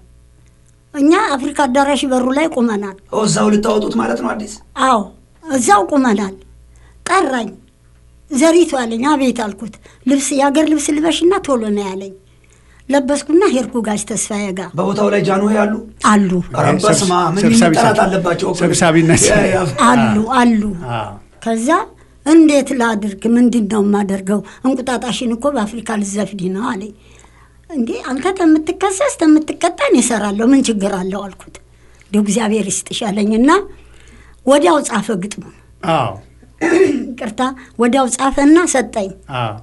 እኛ አፍሪካ አዳራሽ በሩ ላይ ቁመናል። ኦ፣ እዛው ልታወጡት ማለት ነው አዲስ አዎ እዛው ቁመናል። ጠራኝ። ዘሪቱ አለኝ። አቤት አልኩት። ልብስ የአገር ልብስ ልበሽና ቶሎ ነው ያለኝ። ለበስኩና ሄድኩ ጋሽ ተስፋዬ ጋር በቦታው ላይ ጃንሆይ አሉ። አሉ ኧረ በስመ አብ ምን ሰብሳቢ- መጠራት አለባቸው እኮ። ሰብሳቢነት። ያ- ያ- አሉ አሉ። አዎ ከዛ እንዴት ላድርግ? ምንድን ነው የማደርገው? እንቁጣጣሽን እኮ በአፍሪካ ልዘፍኒ ነው አለኝ። እንዴ አንተ ተምትከሰስ ተምትቀጣን ይሰራለሁ ምን ችግር አለው አልኩት። እንዲሁ እግዚአብሔር ይስጥሽ አለኝና ወዲያው ጻፈ ግጥሙ። አዎ ቅርታ ወዲያው ጻፈና ሰጠኝ። አዎ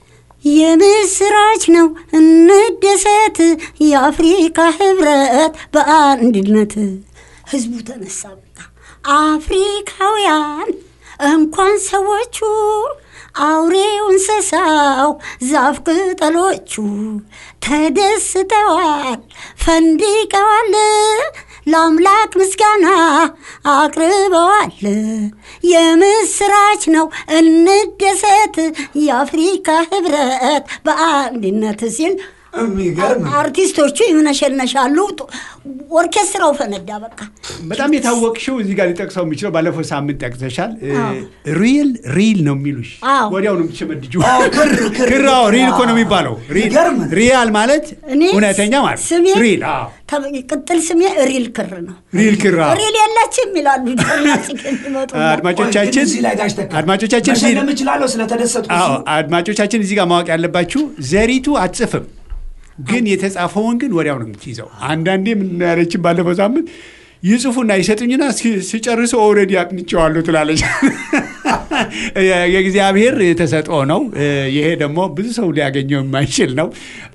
የምስራች ነው እንደሰት፣ የአፍሪካ ህብረት በአንድነት። ህዝቡ ተነሳ። በቃ አፍሪካውያን እንኳን ሰዎቹ አውሬው እንስሳው ዛፍ ቅጠሎቹ ተደስተዋል፣ ፈንድቀዋል፣ ለአምላክ ምስጋና አቅርበዋል። የምስራች ነው እንደሰት፣ የአፍሪካ ህብረት በአንድነት ሲል የሚገርም አርቲስቶቹ ይምነሸነሻሉ። ኦርኬስትራው ፈነዳ። በቃ በጣም የታወቅሽው እዚህ ጋር ሊጠቅሰው የሚችለው ባለፈው ሳምንት ጠቅሰሻል። ሪል ሪል ነው የሚሉሽ አዎ። ወዲያው ነው የምትሸመድጁ። አዎ፣ ክር ክር ክር አዎ፣ ሪል እኮ ነው የሚባለው። ሪል ይገርም። ሪያል ማለት እኔ እውነተኛ ማለት ስሜ ሪል አዎ፣ ተ- ቅጥል ስሜ ሪል ክር ነው። ሪል ክር አዎ። ሪል የለችም ይላሉ ዳናጭ የሚመጡ አድማጮቻችን እዚህ ላይ ጋሽ ተካ አድማጮቻችን እዚህ- መሸለም እችላለሁ ስለተደሰትኩ አዎ እሱ። አድማጮቻችን እዚህ ጋር ማወቅ ያለባችሁ ዘሪቱ አትጽፍም፣ ግን የተጻፈውን ግን ወዲያው ነው የምትይዘው። አንዳንዴ ምን ያለችን ባለፈው ሳምንት ይጽፉና ይሰጡኝና ሲ- ሲጨርሱ ኦልሬዲ አጥንቼዋለሁ ትላለች። የእግዚአብሔር ተሰጥኦ ነው። ይሄ ደግሞ ብዙ ሰው ሊያገኘው የማይችል ነው።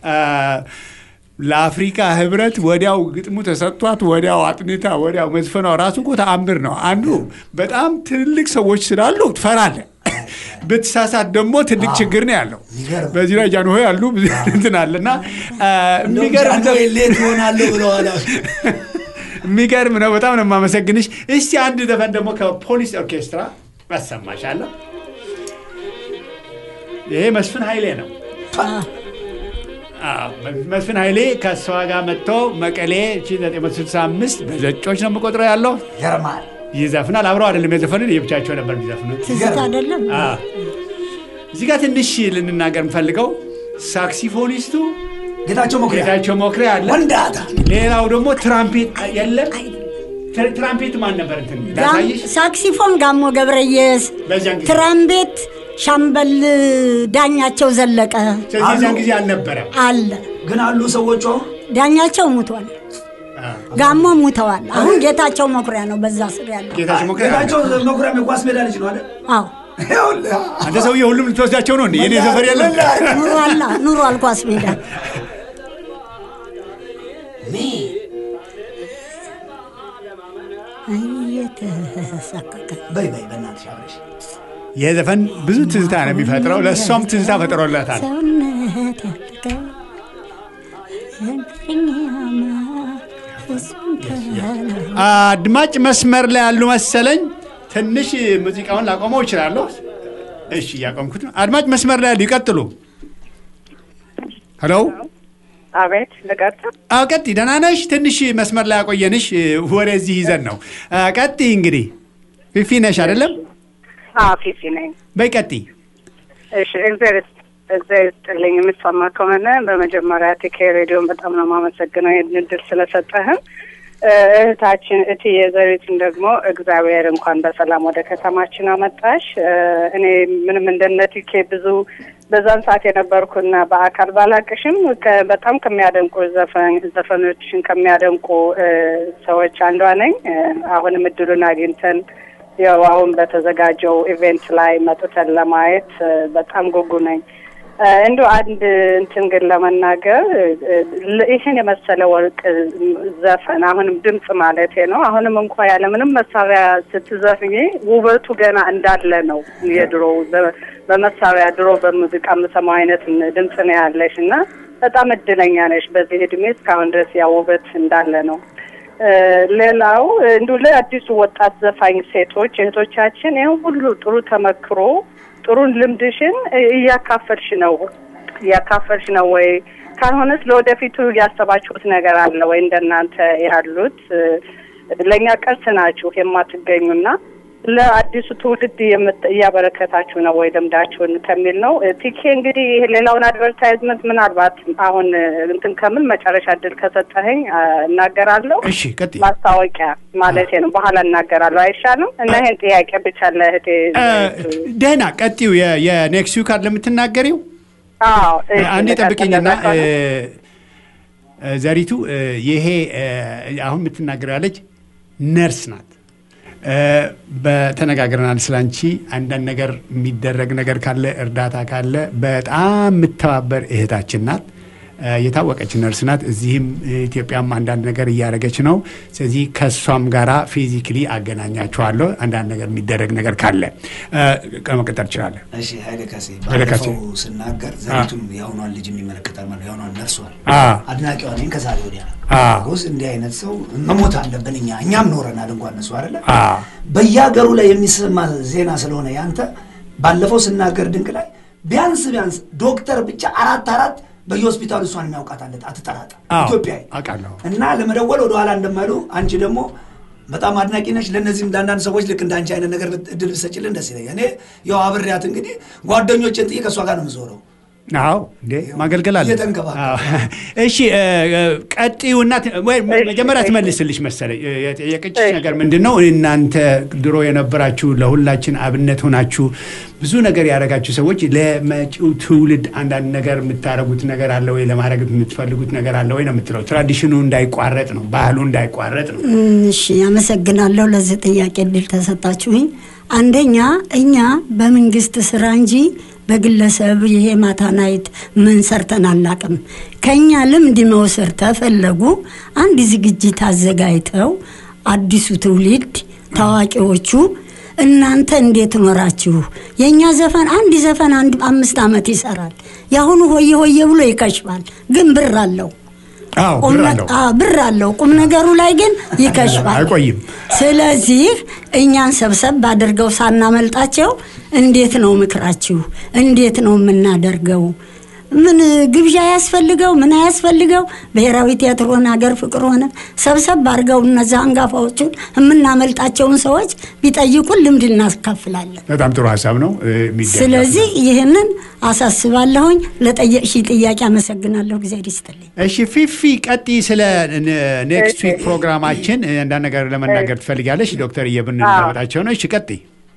ለአፍሪካ ህብረት ወዲያው ግጥሙ ተሰጥቷት ወዲያው አጥንታ ወዲያው መዝፈኗ ራሱ እኮ ተአምር ነው። አንዱ በጣም ትልልቅ ሰዎች ስላሉ ትፈራለህ። ብትሳሳት ደግሞ ትልቅ ችግር ነው ያለው። የሚገርም። በዚህ ላይ ጃንሆይ ያሉ ብዙ እንትን አለ እና እንደውም የሚገርም ጃንሆይ ሌት ይሆናለሁ ብለዋል። የሚገርም ነው። በጣም ነው የማመሰግንሽ። እስቲ አንድ ዘፈን ደግሞ ከፖሊስ ኦርኬስትራ አሰማሻለሁ። ይሄ መስፍን ኃይሌ ነው። አዎ፣ መስፍን ኃይሌ ከእሷ ጋር መጥቶ መቀሌ 1965 በዘጮች ነው የምቆጥረው ያለው ይገርማል። ይዘፍናል። አብረው አይደለም የዘፈኑት፣ የብቻቸው ነበር የሚዘፍኑት። ትዝታ አይደለም አዎ። እዚህ ጋር ትንሽ ልንናገር የምፈልገው ሳክሲፎኒስቱ ጌታቸው መኩሪያ ጌታቸው መኩሪያ አለ። ወንዳታ ሌላው ደግሞ ትራምፔት የለም። ትር- ትራምፔት ማን ነበር? እንትን ላሳይሽ። ሳክሲፎን ጋሞ ገብረየስ፣ በዚያን ጊዜ ትራምቤት ሻምበል ዳኛቸው ዘለቀ ስለዚህ የዚያን ጊዜ አልነበረም። አለ። ግን አሉ ሰዎቹ አሁን ዳኛቸው ሙቷል፣ ጋሞ ሙተዋል። አሁን ጌታቸው መኩሪያ ነው በዛ ስር ያለው። ጌታቸው መኩሪያ አለ። ጌታቸው መኩሪያም የኳስ ሜዳ ልጅ ነው አይደል? አዎ ይኸውልህ፣ አንተ ሰውዬ ሁሉም ልትወስዳቸው ነው እንዴ? የኔ ሰፈር የለም። ኑሯላ ኑሯል ኳስ ሜዳ ሜ እየተሳቀቀ በይ በይ በእናትሽ አብረሽ ይህ ዘፈን ብዙ ትዝታ ነው የሚፈጥረው። ለእሷም ትዝታ ፈጥሮላታል። ሰውነት ያለቀ አድማጭ መስመር ላይ ያሉ መሰለኝ። ትንሽ ሙዚቃውን ላቆመው እችላለሁ። እሺ፣ እያቆምኩት ነው። አድማጭ መስመር ላይ ያሉ ይቀጥሉ። ሄሎ፣ አቤት ልቀጥል። አዎ፣ ቀጥይ። ደህና ነሽ? ትንሽ መስመር ላይ ያቆየንሽ ወደዚህ ይዘን ነው። አ፣ ቀጥይ። እንግዲህ ፊፊ ነሽ አይደለም? አዎ ፊፊ ነኝ። በይ ቀጥይ። እሺ እግዚአብሔር ይስጥ- እግዚአብሔር ይስጥልኝ። የምትሰማ ከሆነ በመጀመሪያ ቲኬ ሬዲዮን በጣም ነው የማመሰግነው ይህን እድል ስለሰጠህን። እ፣ እህታችን እትዬ ዘሪቱን ደግሞ እግዚአብሔር እንኳን በሰላም ወደ ከተማችን አመጣሽ። እ፣ እኔ ምንም እንደነ ቲኬ ብዙ በዛን ሰዓት የነበርኩና በአካል ባላቅሽም ከ- በጣም ከሚያደንቁ ዘፈን ዘፈኖችን ከሚያደንቁ እ፣ ሰዎች አንዷ ነኝ። እ፣ አሁንም እድሉን አግኝተን ያው አሁን በተዘጋጀው ኢቬንት ላይ መጥተን ለማየት እ፣ በጣም ጉጉ ነኝ። እ፣ እንዲሁ አንድ እንትን ግን ለመናገር እ፣ ል- ይህን የመሰለ ወርቅ ዘፈን አሁንም ድምፅ ማለቴ ነው። አሁንም እንኳ ያለምንም መሳሪያ ስትዘፍኝ ውበቱ ገና እንዳለ ነው። የድሮ ዘ- በመሳሪያ ድሮ በሙዚቃ የምሰማው አይነት ድምፅ ነው ያለሽ እና በጣም እድለኛ ነሽ። በዚህ እድሜ እስካሁን ድረስ ያ ውበት እንዳለ ነው። እ፣ ሌላው እንዲሁ ለአዲሱ ወጣት ዘፋኝ ሴቶች እህቶቻችን ይህን ሁሉ ጥሩ ተመክሮ ጥሩን ልምድሽን እ- እያካፈልሽ ነው እያካፈልሽ ነው ወይ? ካልሆነስ ለወደፊቱ ያሰባችሁት ነገር አለ ወይ? እንደናንተ ያሉት እ፣ ለእኛ ቀርስ ናችሁ የማትገኙና ለአዲሱ ትውልድ የምት- እያበረከታችሁ ነው ወይ ልምዳችሁን ከሚል ነው። እ፣ ቲኬ እንግዲህ ይሄ ሌላውን አድቨርታይዝመንት ምናልባት አሁን እ፣ እንትን ከምን መጨረሻ እድል ከሰጠኸኝ አ፣ እናገራለሁ። እሺ፣ ቀጥይ። ማስታወቂያ ማለቴ ነው። በኋላ እናገራለሁ አይሻልም? እና ይሄን ጥያቄ ብቻ ለእህቴ አ፣ ደህና ቀጥዩ። የ- የኔክስት ዊክ አይደል የምትናገሪው? አዎ እሺ፣ አንዴ ልቀጥል ጠብቅኝና እንደዛ ከሆነ። እ፣ ዘሪቱ እ፣ ይሄ እ፣ አሁን የምትናገረው ያለች ነርስ ናት። እ፣ በተነጋግረናል ስላንቺ አንዳንድ ነገር የሚደረግ ነገር ካለ እርዳታ ካለ በጣም የምተባበር እህታችን ናት። እ፣ የታወቀች ነርስ ናት። እዚህም ኢትዮጵያም አንዳንድ ነገር እያደረገች ነው። ስለዚህ ከእሷም ጋራ ፊዚክሊ አገናኛችኋለሁ። አንዳንድ ነገር የሚደረግ ነገር ካለ እ፣ መቀጠል ትችላለን። እሺ ኃይለ ካሴ ኃይለ ካሴ። ባለፈው ስናገር ዘሪቱን የአሁኗን ልጅ የሚመለከታል ማለት ነው። የአሁኗን ነርሷል አ። አድናቂዋ ነኝ ከዛሬ ወዲያ አ። ጎስ እንዲህ አይነት ሰው መሞት አለብን እኛ እኛም ኖረናል እንኳን እነሱ አይደለ አ። በየሀገሩ ላይ የሚሰማ ዜና ስለሆነ ያንተ ባለፈው ስናገር ድንቅ ላይ ቢያንስ ቢያንስ ዶክተር ብቻ አራት አራት በየሆስፒታሉ እሷን የሚያውቃታለት አትጠራጠር አዎ፣ ኢትዮጵያዊ አውቃለሁ። እና ለመደወል ወደኋላ እንደማይሉ አንቺ ደግሞ በጣም አድናቂ ነች። ለእነዚህም ለአንዳንድ ሰዎች ልክ እንደ አንቺ አይነት ነገር ብት- እድል ብትሰጪልን ደስ ይለኛል። እኔ ያው አብሬያት እንግዲህ ጓደኞችን ጥዬ ከእሷ ጋር ነው የምዞረው። አዎ እንዴ ማገልገል አለ። እየተንከባከበ። አዎ። እሺ እ፣ እ፣ ቀጥዩና ት- ወይ መ- መጀመሪያ ትመልስልሽ መሰለኝ። እ፣ የጠየቀችሽ ነገር ምንድን ነው? እናንተ ድሮ የነበራችሁ ለሁላችን አብነት ሆናችሁ ብዙ ነገር ያደረጋችሁ ሰዎች ለመጪው ትውልድ አንዳንድ ነገር የምታደርጉት ነገር አለ ወይ? ለማድረግ የምትፈልጉት ነገር አለ ወይ ነው የምትለው። ትራዲሽኑ እንዳይቋረጥ ነው፣ ባህሉ እንዳይቋረጥ ነው። እሺ አመሰግናለሁ ለዚህ ጥያቄ እድል ተሰጣችሁኝ። አንደኛ እኛ በመንግስት ስራ እንጂ በግለሰብ ይሄ ማታ ናይት ምን ሰርተን አናቅም። ከእኛ ልምድ መውሰድ ተፈለጉ አንድ ዝግጅት አዘጋጅተው አዲሱ ትውልድ ታዋቂዎቹ እናንተ እንዴት ኖራችሁ? የእኛ ዘፈን አንድ ዘፈን አንድ አምስት ዓመት ይሰራል። የአሁኑ ሆየ ሆየ ብሎ ይከሽፋል፣ ግን ብር አለው። አዎ፣ ቁም ብር ነ- አለው። አዎ፣ ብር አለው። ቁም ነገሩ ላይ ግን ይከሽፋል። አይቆይም። ስለዚህ እኛን ሰብሰብ አድርገው ሳናመልጣቸው እንዴት ነው ምክራችሁ? እንዴት ነው የምናደርገው? ምን ግብዣ ያስፈልገው ምን አያስፈልገው? ብሔራዊ ቲያትር ሆነ ሀገር ፍቅር ሆነ ሰብሰብ አድርገው እነዛ አንጋፋዎቹን የምናመልጣቸውን ሰዎች ቢጠይቁን ልምድ እናካፍላለን። በጣም ጥሩ ሀሳብ ነው እ፣ የሚደገፍ ስለዚህ ይህንን አሳስባለሁኝ። ለጠየቅሽ ጥያቄ አመሰግናለሁ። እግዚአብሔር ይስጥልኝ። እሺ ፊፊ ቀጢ ስለ ኔክስት ዊክ ፕሮግራማችን እ፣ አንዳንድ ነገር ለመናገር ትፈልጋለች ዶክተር እየብን እናመጣቸው ነው እሺ ቀጢ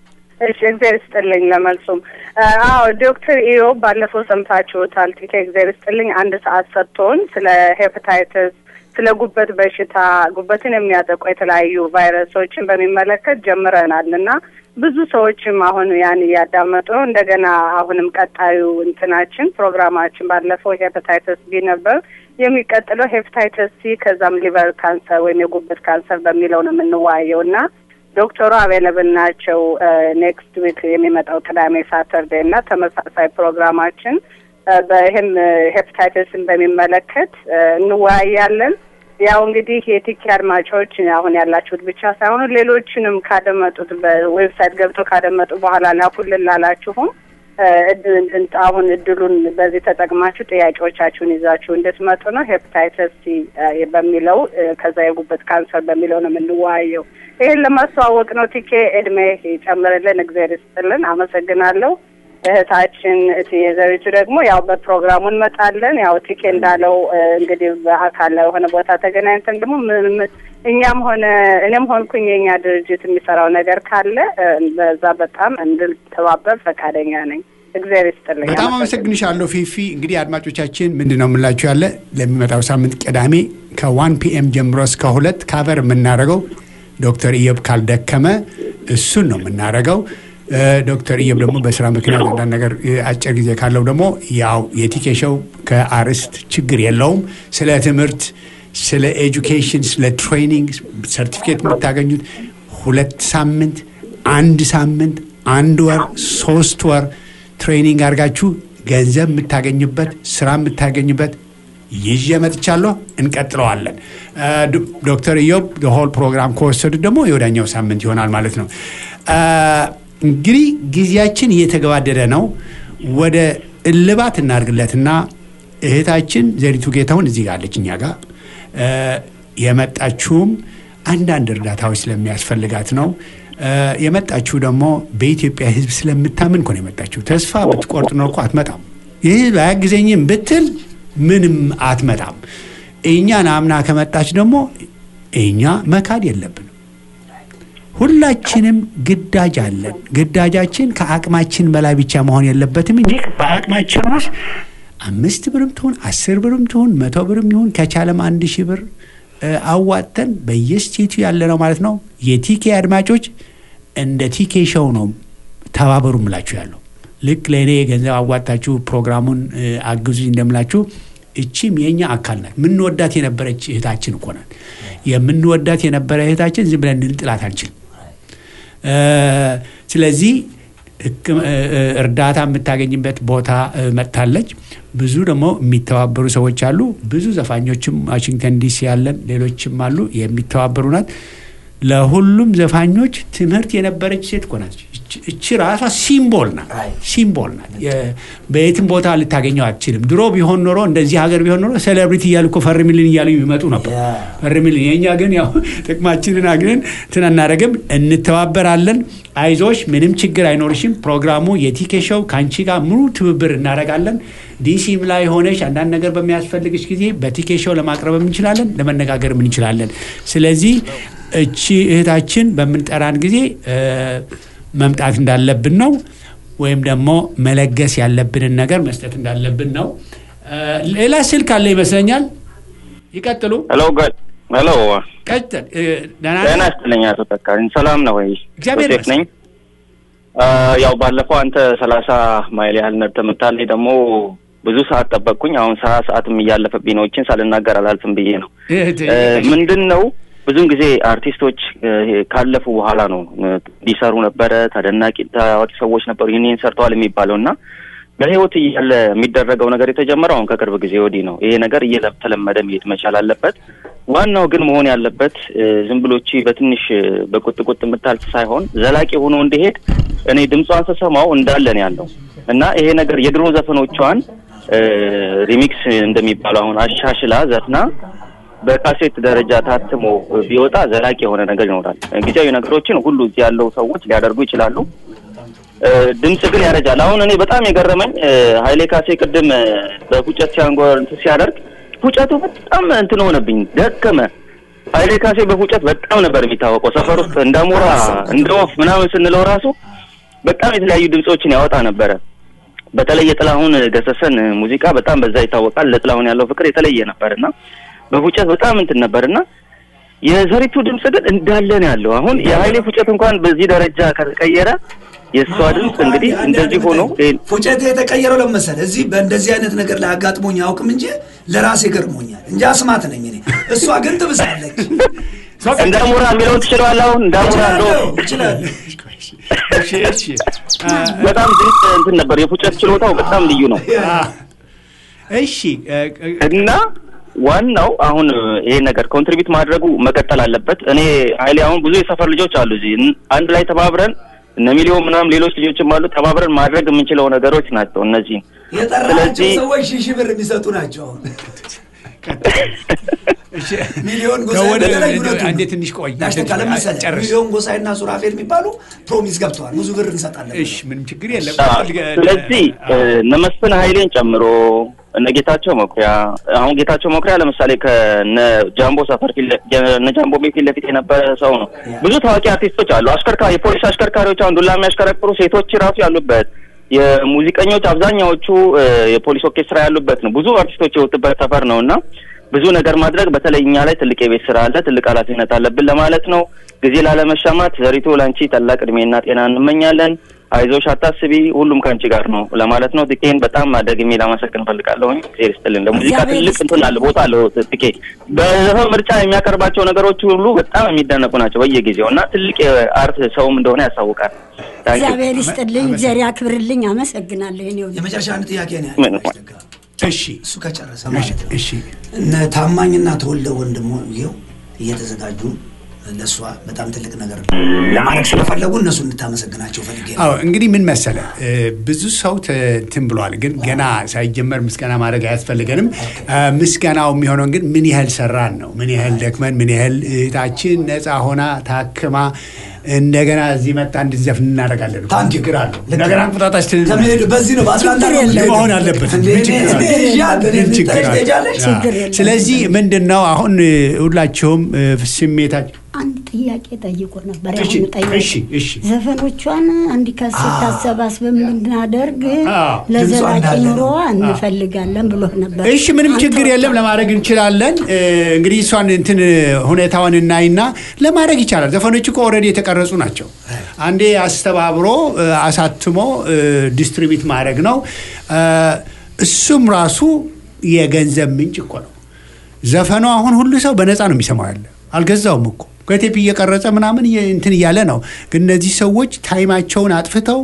እሺ እግዚአብሔር ይስጥልኝ ለመልሱም አዎ ዶክተር ኢዮ ባለፈው ሰምታችሁታል ቲኬ እግዚአብሔር ይስጥልኝ አንድ ሰዓት ሰጥቶን ስለ ሄፓታይተስ ስለ ጉበት በሽታ ጉበትን የሚያጠቁ የተለያዩ ቫይረሶችን በሚመለከት ጀምረናል እና ብዙ ሰዎችም አሁን ያን እያዳመጡ ነው እንደገና አሁንም ቀጣዩ እንትናችን ፕሮግራማችን ባለፈው ሄፓታይተስ ቢ ነበር የሚቀጥለው ሄፓታይተስ ሲ ከዛም ሊቨር ካንሰር ወይም የጉበት ካንሰር በሚለው ነው የምንወያየው እና ዶክተሩ አቬለብል ናቸው። ኔክስት ዊክ የሚመጣው ቅዳሜ ሳተርዴ እና ተመሳሳይ ፕሮግራማችን በይህም ሄፕታይተስን በሚመለከት እ፣ እንወያያለን። ያው እንግዲህ የቲኪ አድማጮች አሁን ያላችሁት ብቻ ሳይሆኑ ሌሎችንም ካደመጡት በዌብሳይት ገብተው ካደመጡ በኋላ ላኩልን ላላችሁም እ፣ እድ- እንድን- አሁን እድሉን በዚህ ተጠቅማችሁ ጥያቄዎቻችሁን ይዛችሁ እንድትመጡ ነው። ሄፕታይተስ ሲ እ፣ በሚለው እ፣ ከዛ የጉበት ካንሰር በሚለው ነው የምንወያየው። ይህን ለማስተዋወቅ ነው። ቲኬ እድሜ ይጨምርልን፣ እግዚአብሔር ይስጥልን። አመሰግናለሁ። እህታችን እትዬ ዘሪቱ ደግሞ ያው በፕሮግራሙ እንመጣለን። ያው ቲኬ እንዳለው እ፣ እንግዲህ በአካል የሆነ ቦታ ተገናኝተን ደግሞ ምን- ምን- እኛም ሆነ እኔም ሆንኩኝ የኛ ድርጅት የሚሰራው ነገር ካለ እ፣ በዛ በጣም እንድተባበር ፈቃደኛ ነኝ። እግዚአብሔር ይስጥልኝ። በጣም አመሰግንሻለሁ ፊፊ። እንግዲህ አድማጮቻችን ምንድን ነው የምላችሁ ያለ ለሚመጣው ሳምንት ቅዳሜ ከዋን ፒኤም ጀምሮ እስከ ሁለት ካቨር የምናደርገው ዶክተር ኢዮብ ካልደከመ እሱን ነው የምናደርገው። እ፣ ዶክተር ኢዮብ ደግሞ በስራ ምክንያት አንዳንድ ነገር እ፣ አጭር ጊዜ ካለው ደግሞ ያው የቲኬሸው ከአርስት ችግር የለውም። ስለ ትምህርት፣ ስለ ኤጁኬሽን፣ ስለ ትሬኒንግ ሰርቲፊኬት የምታገኙት ሁለት ሳምንት፣ አንድ ሳምንት፣ አንድ ወር፣ ሶስት ወር ትሬኒንግ አድርጋችሁ ገንዘብ የምታገኙበት ስራ የምታገኙበት ይዤ መጥቻለሁ። እንቀጥለዋለን። እ፣ ዶ- ዶክተር ኢዮብ ሆል ፕሮግራም ከወሰዱት ደግሞ የወዳኛው ሳምንት ይሆናል ማለት ነው። እ፣ እንግዲህ ጊዜያችን እየተገባደደ ነው። ወደ እልባት እናድርግለትና እህታችን ዘሪቱ ጌታሁን እዚህ ጋር አለች እኛ ጋር እ፣ የመጣችውም አንዳንድ እርዳታዎች ስለሚያስፈልጋት ነው። እ፣ የመጣችው ደግሞ በኢትዮጵያ ሕዝብ ስለምታምን እኮ ነው የመጣችው። ተስፋ ብትቆርጥ ነው እኮ አትመጣም። ይህ አያግዘኝም ብትል ምንም አትመጣም። እኛን አምና ከመጣች ደግሞ እኛ መካድ የለብንም። ሁላችንም ግዳጅ አለን። ግዳጃችን ከአቅማችን በላይ ብቻ መሆን የለበትም እንጂ በአቅማችን ውስጥ አምስት ብርም ትሁን አስር ብርም ትሁን መቶ ብርም ይሁን ከቻለም አንድ ሺህ ብር እ፣ አዋጥተን በየስቴቱ ያለ ነው ማለት ነው። የቲኬ አድማጮች እንደ ቲኬ ሾው ነው ተባበሩ ምላችሁ ያለው ልክ ለእኔ ገንዘብ አዋጣችሁ ፕሮግራሙን እ፣ አግዙኝ እንደምላችሁ እቺም የእኛ አካል ናት። የምንወዳት የነበረች እህታችን እኮ ናት። የምንወዳት የነበረ እህታችን ዝም ብለን ልንጥላት አንችልም። እ፣ ስለዚህ ሕክም- እ፣ እ፣ እርዳታ የምታገኝበት ቦታ እ፣ መጥታለች። ብዙ ደግሞ የሚተባበሩ ሰዎች አሉ። ብዙ ዘፋኞችም ዋሽንግተን ዲሲ ያለን ሌሎችም አሉ የሚተባበሩ ናት። ለሁሉም ዘፋኞች ትምህርት የነበረች ሴት እኮ ናት። እች- እቺ ራሷ ሲምቦል ናት፣ ሲምቦል ናት። የ- በየትም ቦታ ልታገኘው አትችልም። ድሮ ቢሆን ኖሮ እንደዚህ ሀገር ቢሆን ኖሮ ሴሌብሪቲ እያሉ እኮ ፈርሚልን እያሉ ይመጡ ነበር። ፈርሚልን። የእኛ ግን ያው ጥቅማችንን አግንን እንትን አናደርግም፣ እንተባበራለን። አይዞሽ፣ ምንም ችግር አይኖርሽም። ፕሮግራሙ የቲኬ ሾው ከአንቺ ጋር ሙሉ ትብብር እናደርጋለን። ዲሲም ላይ ሆነሽ አንዳንድ ነገር በሚያስፈልግሽ ጊዜ በቲኬ ሾው ለማቅረብ እንችላለን፣ ለመነጋገርም እንችላለን። ስለዚህ እቺ እህታችን በምንጠራን ጊዜ እ፣ መምጣት እንዳለብን ነው፣ ወይም ደግሞ መለገስ ያለብንን ነገር መስጠት እንዳለብን ነው። እ፣ ሌላ ስልክ አለ ይመስለኛል። ይቀጥሉ። ሄሎ ጋር ሄሎ ቀጥል። እ፣ ደህና ጤና ነህ? ይስጥልኝ አቶ ተካልኝ ሰላም ነው ወይ እግዚአብሔር ዮሴፍ ነኝ አ፣ ያው ባለፈው አንተ ሰላሳ ማይል ያህል ነድተህ መታለኝ ደግሞ ብዙ ሰዓት ጠበቅኩኝ አሁን ሰዓት ሰዓትም እያለፈብኝ ነው እችን ሳልናገር አላልፍም ብዬ ነው እህት፣ እ፣ ምንድን ነው ብዙውን ጊዜ አርቲስቶች እ፣ ካለፉ በኋላ ነው እ፣ እንዲሰሩ ነበረ ተደናቂ ታዋቂ ሰዎች ነበሩ ይህን ይህን ሰርተዋል የሚባለው እና በህይወት እያለ የሚደረገው ነገር የተጀመረው አሁን ከቅርብ ጊዜ ወዲህ ነው። ይሄ ነገር እየተለመደ መሄድ መቻል አለበት። ዋናው ግን መሆን ያለበት ዝም ብሎቺ በትንሽ በቁጥቁጥ የምታልፍ ሳይሆን ዘላቂ ሆኖ እንዲሄድ እኔ ድምጿን ስሰማው እንዳለን ያለው እና ይሄ ነገር የድሮ ዘፈኖቿን ሪሚክስ እንደሚባለው አሁን አሻሽላ ዘፍና በካሴት ደረጃ ታትሞ ቢወጣ ዘላቂ የሆነ ነገር ይኖራል። ጊዜያዊ ነገሮችን ሁሉ እዚህ ያለው ሰዎች ሊያደርጉ ይችላሉ። ድምጽ ግን ያረጃል። አሁን እኔ በጣም የገረመኝ ኃይሌ ካሴ ቅድም በፉጨት ሲያንጎር ሲያደርግ ፉጨቱ በጣም እንትን ሆነብኝ፣ ደከመ። ኃይሌ ካሴ በፉጨት በጣም ነበር የሚታወቀው ሰፈር ውስጥ እንደ ሞራ እንደ ወፍ ምናምን ስንለው ራሱ በጣም የተለያዩ ድምጾችን ያወጣ ነበረ። በተለይ የጥላሁን ገሰሰን ሙዚቃ በጣም በዛ ይታወቃል። ለጥላሁን ያለው ፍቅር የተለየ ነበርና በፉጨት በጣም እንትን ነበርና የዘሪቱ ድምጽ ግን እንዳለ ነው ያለው። አሁን የኃይሌ ፉጨት እንኳን በዚህ ደረጃ ከተቀየረ የእሷ ድምፅ እንግዲህ እንደዚህ ሆኖ ፉጨት የተቀየረው ለመሰለ እዚህ በእንደዚህ አይነት ነገር ላይ አጋጥሞኝ አያውቅም እንጂ ለራሴ ገርሞኛል እንጂ አስማት ነኝ እኔ። እሷ ግን ትብሳለች። እንደ ሞራ የሚለውን ትችለዋለህ። አሁን እንደ ሞራ እንደው እችላለሁ። በጣም ድንቅ እንትን ነበር። የፉጨት ችሎታው በጣም ልዩ ነው እሺ እና ዋናው አሁን ይሄ ነገር ኮንትሪቢዩት ማድረጉ መቀጠል አለበት። እኔ ኃይሌ አሁን ብዙ የሰፈር ልጆች አሉ እዚህ አንድ ላይ ተባብረን እነ ሚሊዮን ምናምን ሌሎች ልጆችም አሉ ተባብረን ማድረግ የምንችለው ነገሮች ናቸው እነዚህ። የጠራቸው ሰዎች ሺህ ሺህ ብር የሚሰጡ ናቸው። አሁን ሚሊዮን ጎሳይ አንዴ ትንሽ ቆይ ያሽተካለ መሰለህ ሚሊዮን ጎሳይና ሱራፌል የሚባሉ ፕሮሚስ ገብተዋል። ብዙ ብር እንሰጣለን። እሺ ምንም ችግር የለም። ስለዚህ እነ መስፍን ኃይሌን ጨምሮ እነ ጌታቸው መኩሪያ አሁን ጌታቸው መኩሪያ ለምሳሌ ከነ ጃምቦ ሰፈር እነ ጃምቦ ቤት ፊት ለፊት የነበረ ሰው ነው። ብዙ ታዋቂ አርቲስቶች አሉ። አሽከርካሪ የፖሊስ አሽከርካሪዎች አሁን ዱላ የሚያሽከረክሩ ሴቶች ራሱ ያሉበት የሙዚቀኞች አብዛኛዎቹ የፖሊስ ኦርኬስትራ ያሉበት ነው። ብዙ አርቲስቶች የወጡበት ሰፈር ነው እና ብዙ ነገር ማድረግ በተለይ እኛ ላይ ትልቅ የቤት ስራ አለ፣ ትልቅ ኃላፊነት አለብን ለማለት ነው። ጊዜ ላለመሻማት ዘሪቱ ለአንቺ ታላቅ እድሜና ጤና እንመኛለን። አይዞሽ፣ አታስቢ፣ ሁሉም ከአንቺ ጋር ነው ለማለት ነው። ትኬን በጣም ደግሜ ላመሰግን እፈልጋለሁኝ። ጊዜ ይስጥልን። ለሙዚቃ ትልቅ እንትን አለ ቦታ አለው ትኬ። በዘፈን ምርጫ የሚያቀርባቸው ነገሮች ሁሉ በጣም የሚደነቁ ናቸው በየጊዜው እና ትልቅ የአርት ሰውም እንደሆነ ያሳውቃል። እግዚአብሔር ይስጥልኝ፣ እግዚአብሔር ያክብርልኝ። አመሰግናለሁ። እኔ የመጨረሻ አንድ ጥያቄ ነው ምንም ያለው። እሺ እሱ ከጨረሰ ማለት ነው። እሺ እነ ታማኝና ተወልደ ወንድሞ ይኸው እየተዘጋጁ ለእሷ በጣም ትልቅ ነገር ለማድረግ ስለፈለጉ እነሱ እንድታመሰግናቸው ፈልጌ ነው። አዎ እንግዲህ ምን መሰለ ብዙ ሰው እንትን ብሏል፣ ግን ገና ሳይጀመር ምስጋና ማድረግ አያስፈልገንም። ምስጋናው የሚሆነው ግን ምን ያህል ሰራን ነው። ምን ያህል ደክመን፣ ምን ያህል እህታችን ነፃ ሆና ታክማ እንደገና እዚህ መጣ እንድንዘፍን እናደርጋለን። ታንክ ዩ። ችግር አለው ልክ ነገር ነው። አንቁጣጣች ከመሄዱ በዚህ ነው በአስላንዳ ነው ችግር የለም። መሆን አለበት። እንዴ፣ ምን እኔ- ችግር አለ? እኔ ይዣት፣ እኔ ምን ችግር አለ? ትሄጃለሽ? ችግር የለም። ስለዚህ ምንድን ነው አሁን ሁላችሁም ስሜታችሁ አንድ ጥያቄ ጠይቆ ነበር። እሺ፣ ያሁኑ ጠያቄ እሺ፣ እሺ። ዘፈኖቿን አንድ ካሴት አሰባስበን ብናደርግ አዎ፣ ለዘላቂ ድምጿ እንዳለ ኑሮዋ ነው። እንፈልጋለን ብሎ ነበር። እሺ ምንም ችግር የለም፣ ለማድረግ እንችላለን። እ፣ እንግዲህ እሷን እንትን ሁኔታውን እናይና ለማድረግ ይቻላል። ዘፈኖች እኮ ኦልሬዲ የተቀረጹ ናቸው። አንዴ አስተባብሮ እ፣ አሳትሞ ዲስትሪቢዩት ማድረግ ነው። እ፣ እሱም ራሱ የገንዘብ ምንጭ እኮ ነው። ዘፈኑ አሁን ሁሉ ሰው በነፃ ነው የሚሰማው ያለ አልገዛውም እኮ ከቴፕ እየቀረጸ ምናምን እየ- እንትን እያለ ነው። ግን እነዚህ ሰዎች ታይማቸውን አጥፍተው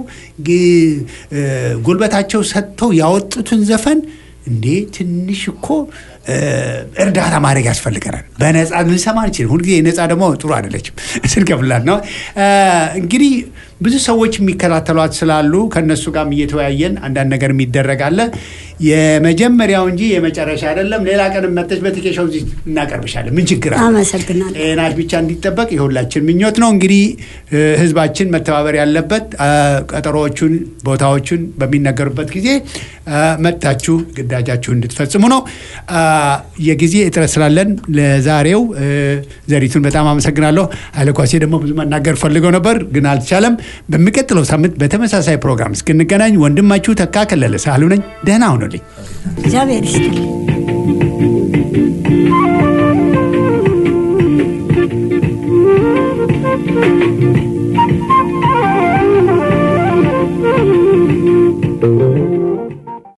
ግ- እ፣ ጉልበታቸው ሰጥተው ያወጡትን ዘፈን እንዴ ትንሽ እኮ እ፣ እርዳታ ማድረግ ያስፈልገናል። በነፃ ልንሰማ አንችልም። ሁልጊዜ ነፃ ደግሞ ጥሩ አይደለችም። ስንከፍላት ነው እ፣ እንግዲህ ብዙ ሰዎች የሚከታተሏት ስላሉ ከእነሱ ጋርም እየተወያየን አንዳንድ ነገር የሚደረጋለ የመጀመሪያው እንጂ የመጨረሻ አይደለም። ሌላ ቀን መጠች በትኬሻው እዚህ እናቀርብሻለን። ምን ችግር አለ? አመሰግናለሁ። ጤናሽ ብቻ እንዲጠበቅ የሁላችን ምኞት ነው። እንግዲህ እ፣ ህዝባችን መተባበር ያለበት አ፣ ቀጠሮዎቹን፣ ቦታዎቹን በሚነገሩበት ጊዜ አ፣ መጥታችሁ ግዳጃችሁ እንድትፈጽሙ ነው። አ፣ የጊዜ እጥረት ስላለን ለዛሬው እ፣ ዘሪቱን በጣም አመሰግናለሁ። ኃይለኳሴ ደግሞ ብዙ መናገር ፈልገው ነበር ግን አልቻለም። በሚቀጥለው ሳምንት በተመሳሳይ ፕሮግራም እስክንገናኝ ወንድማችሁ ተካ ከለለ ሳህሉ ነኝ። ደህና ሁኑልኝ። እግዚአብሔር ይስጥልኝ።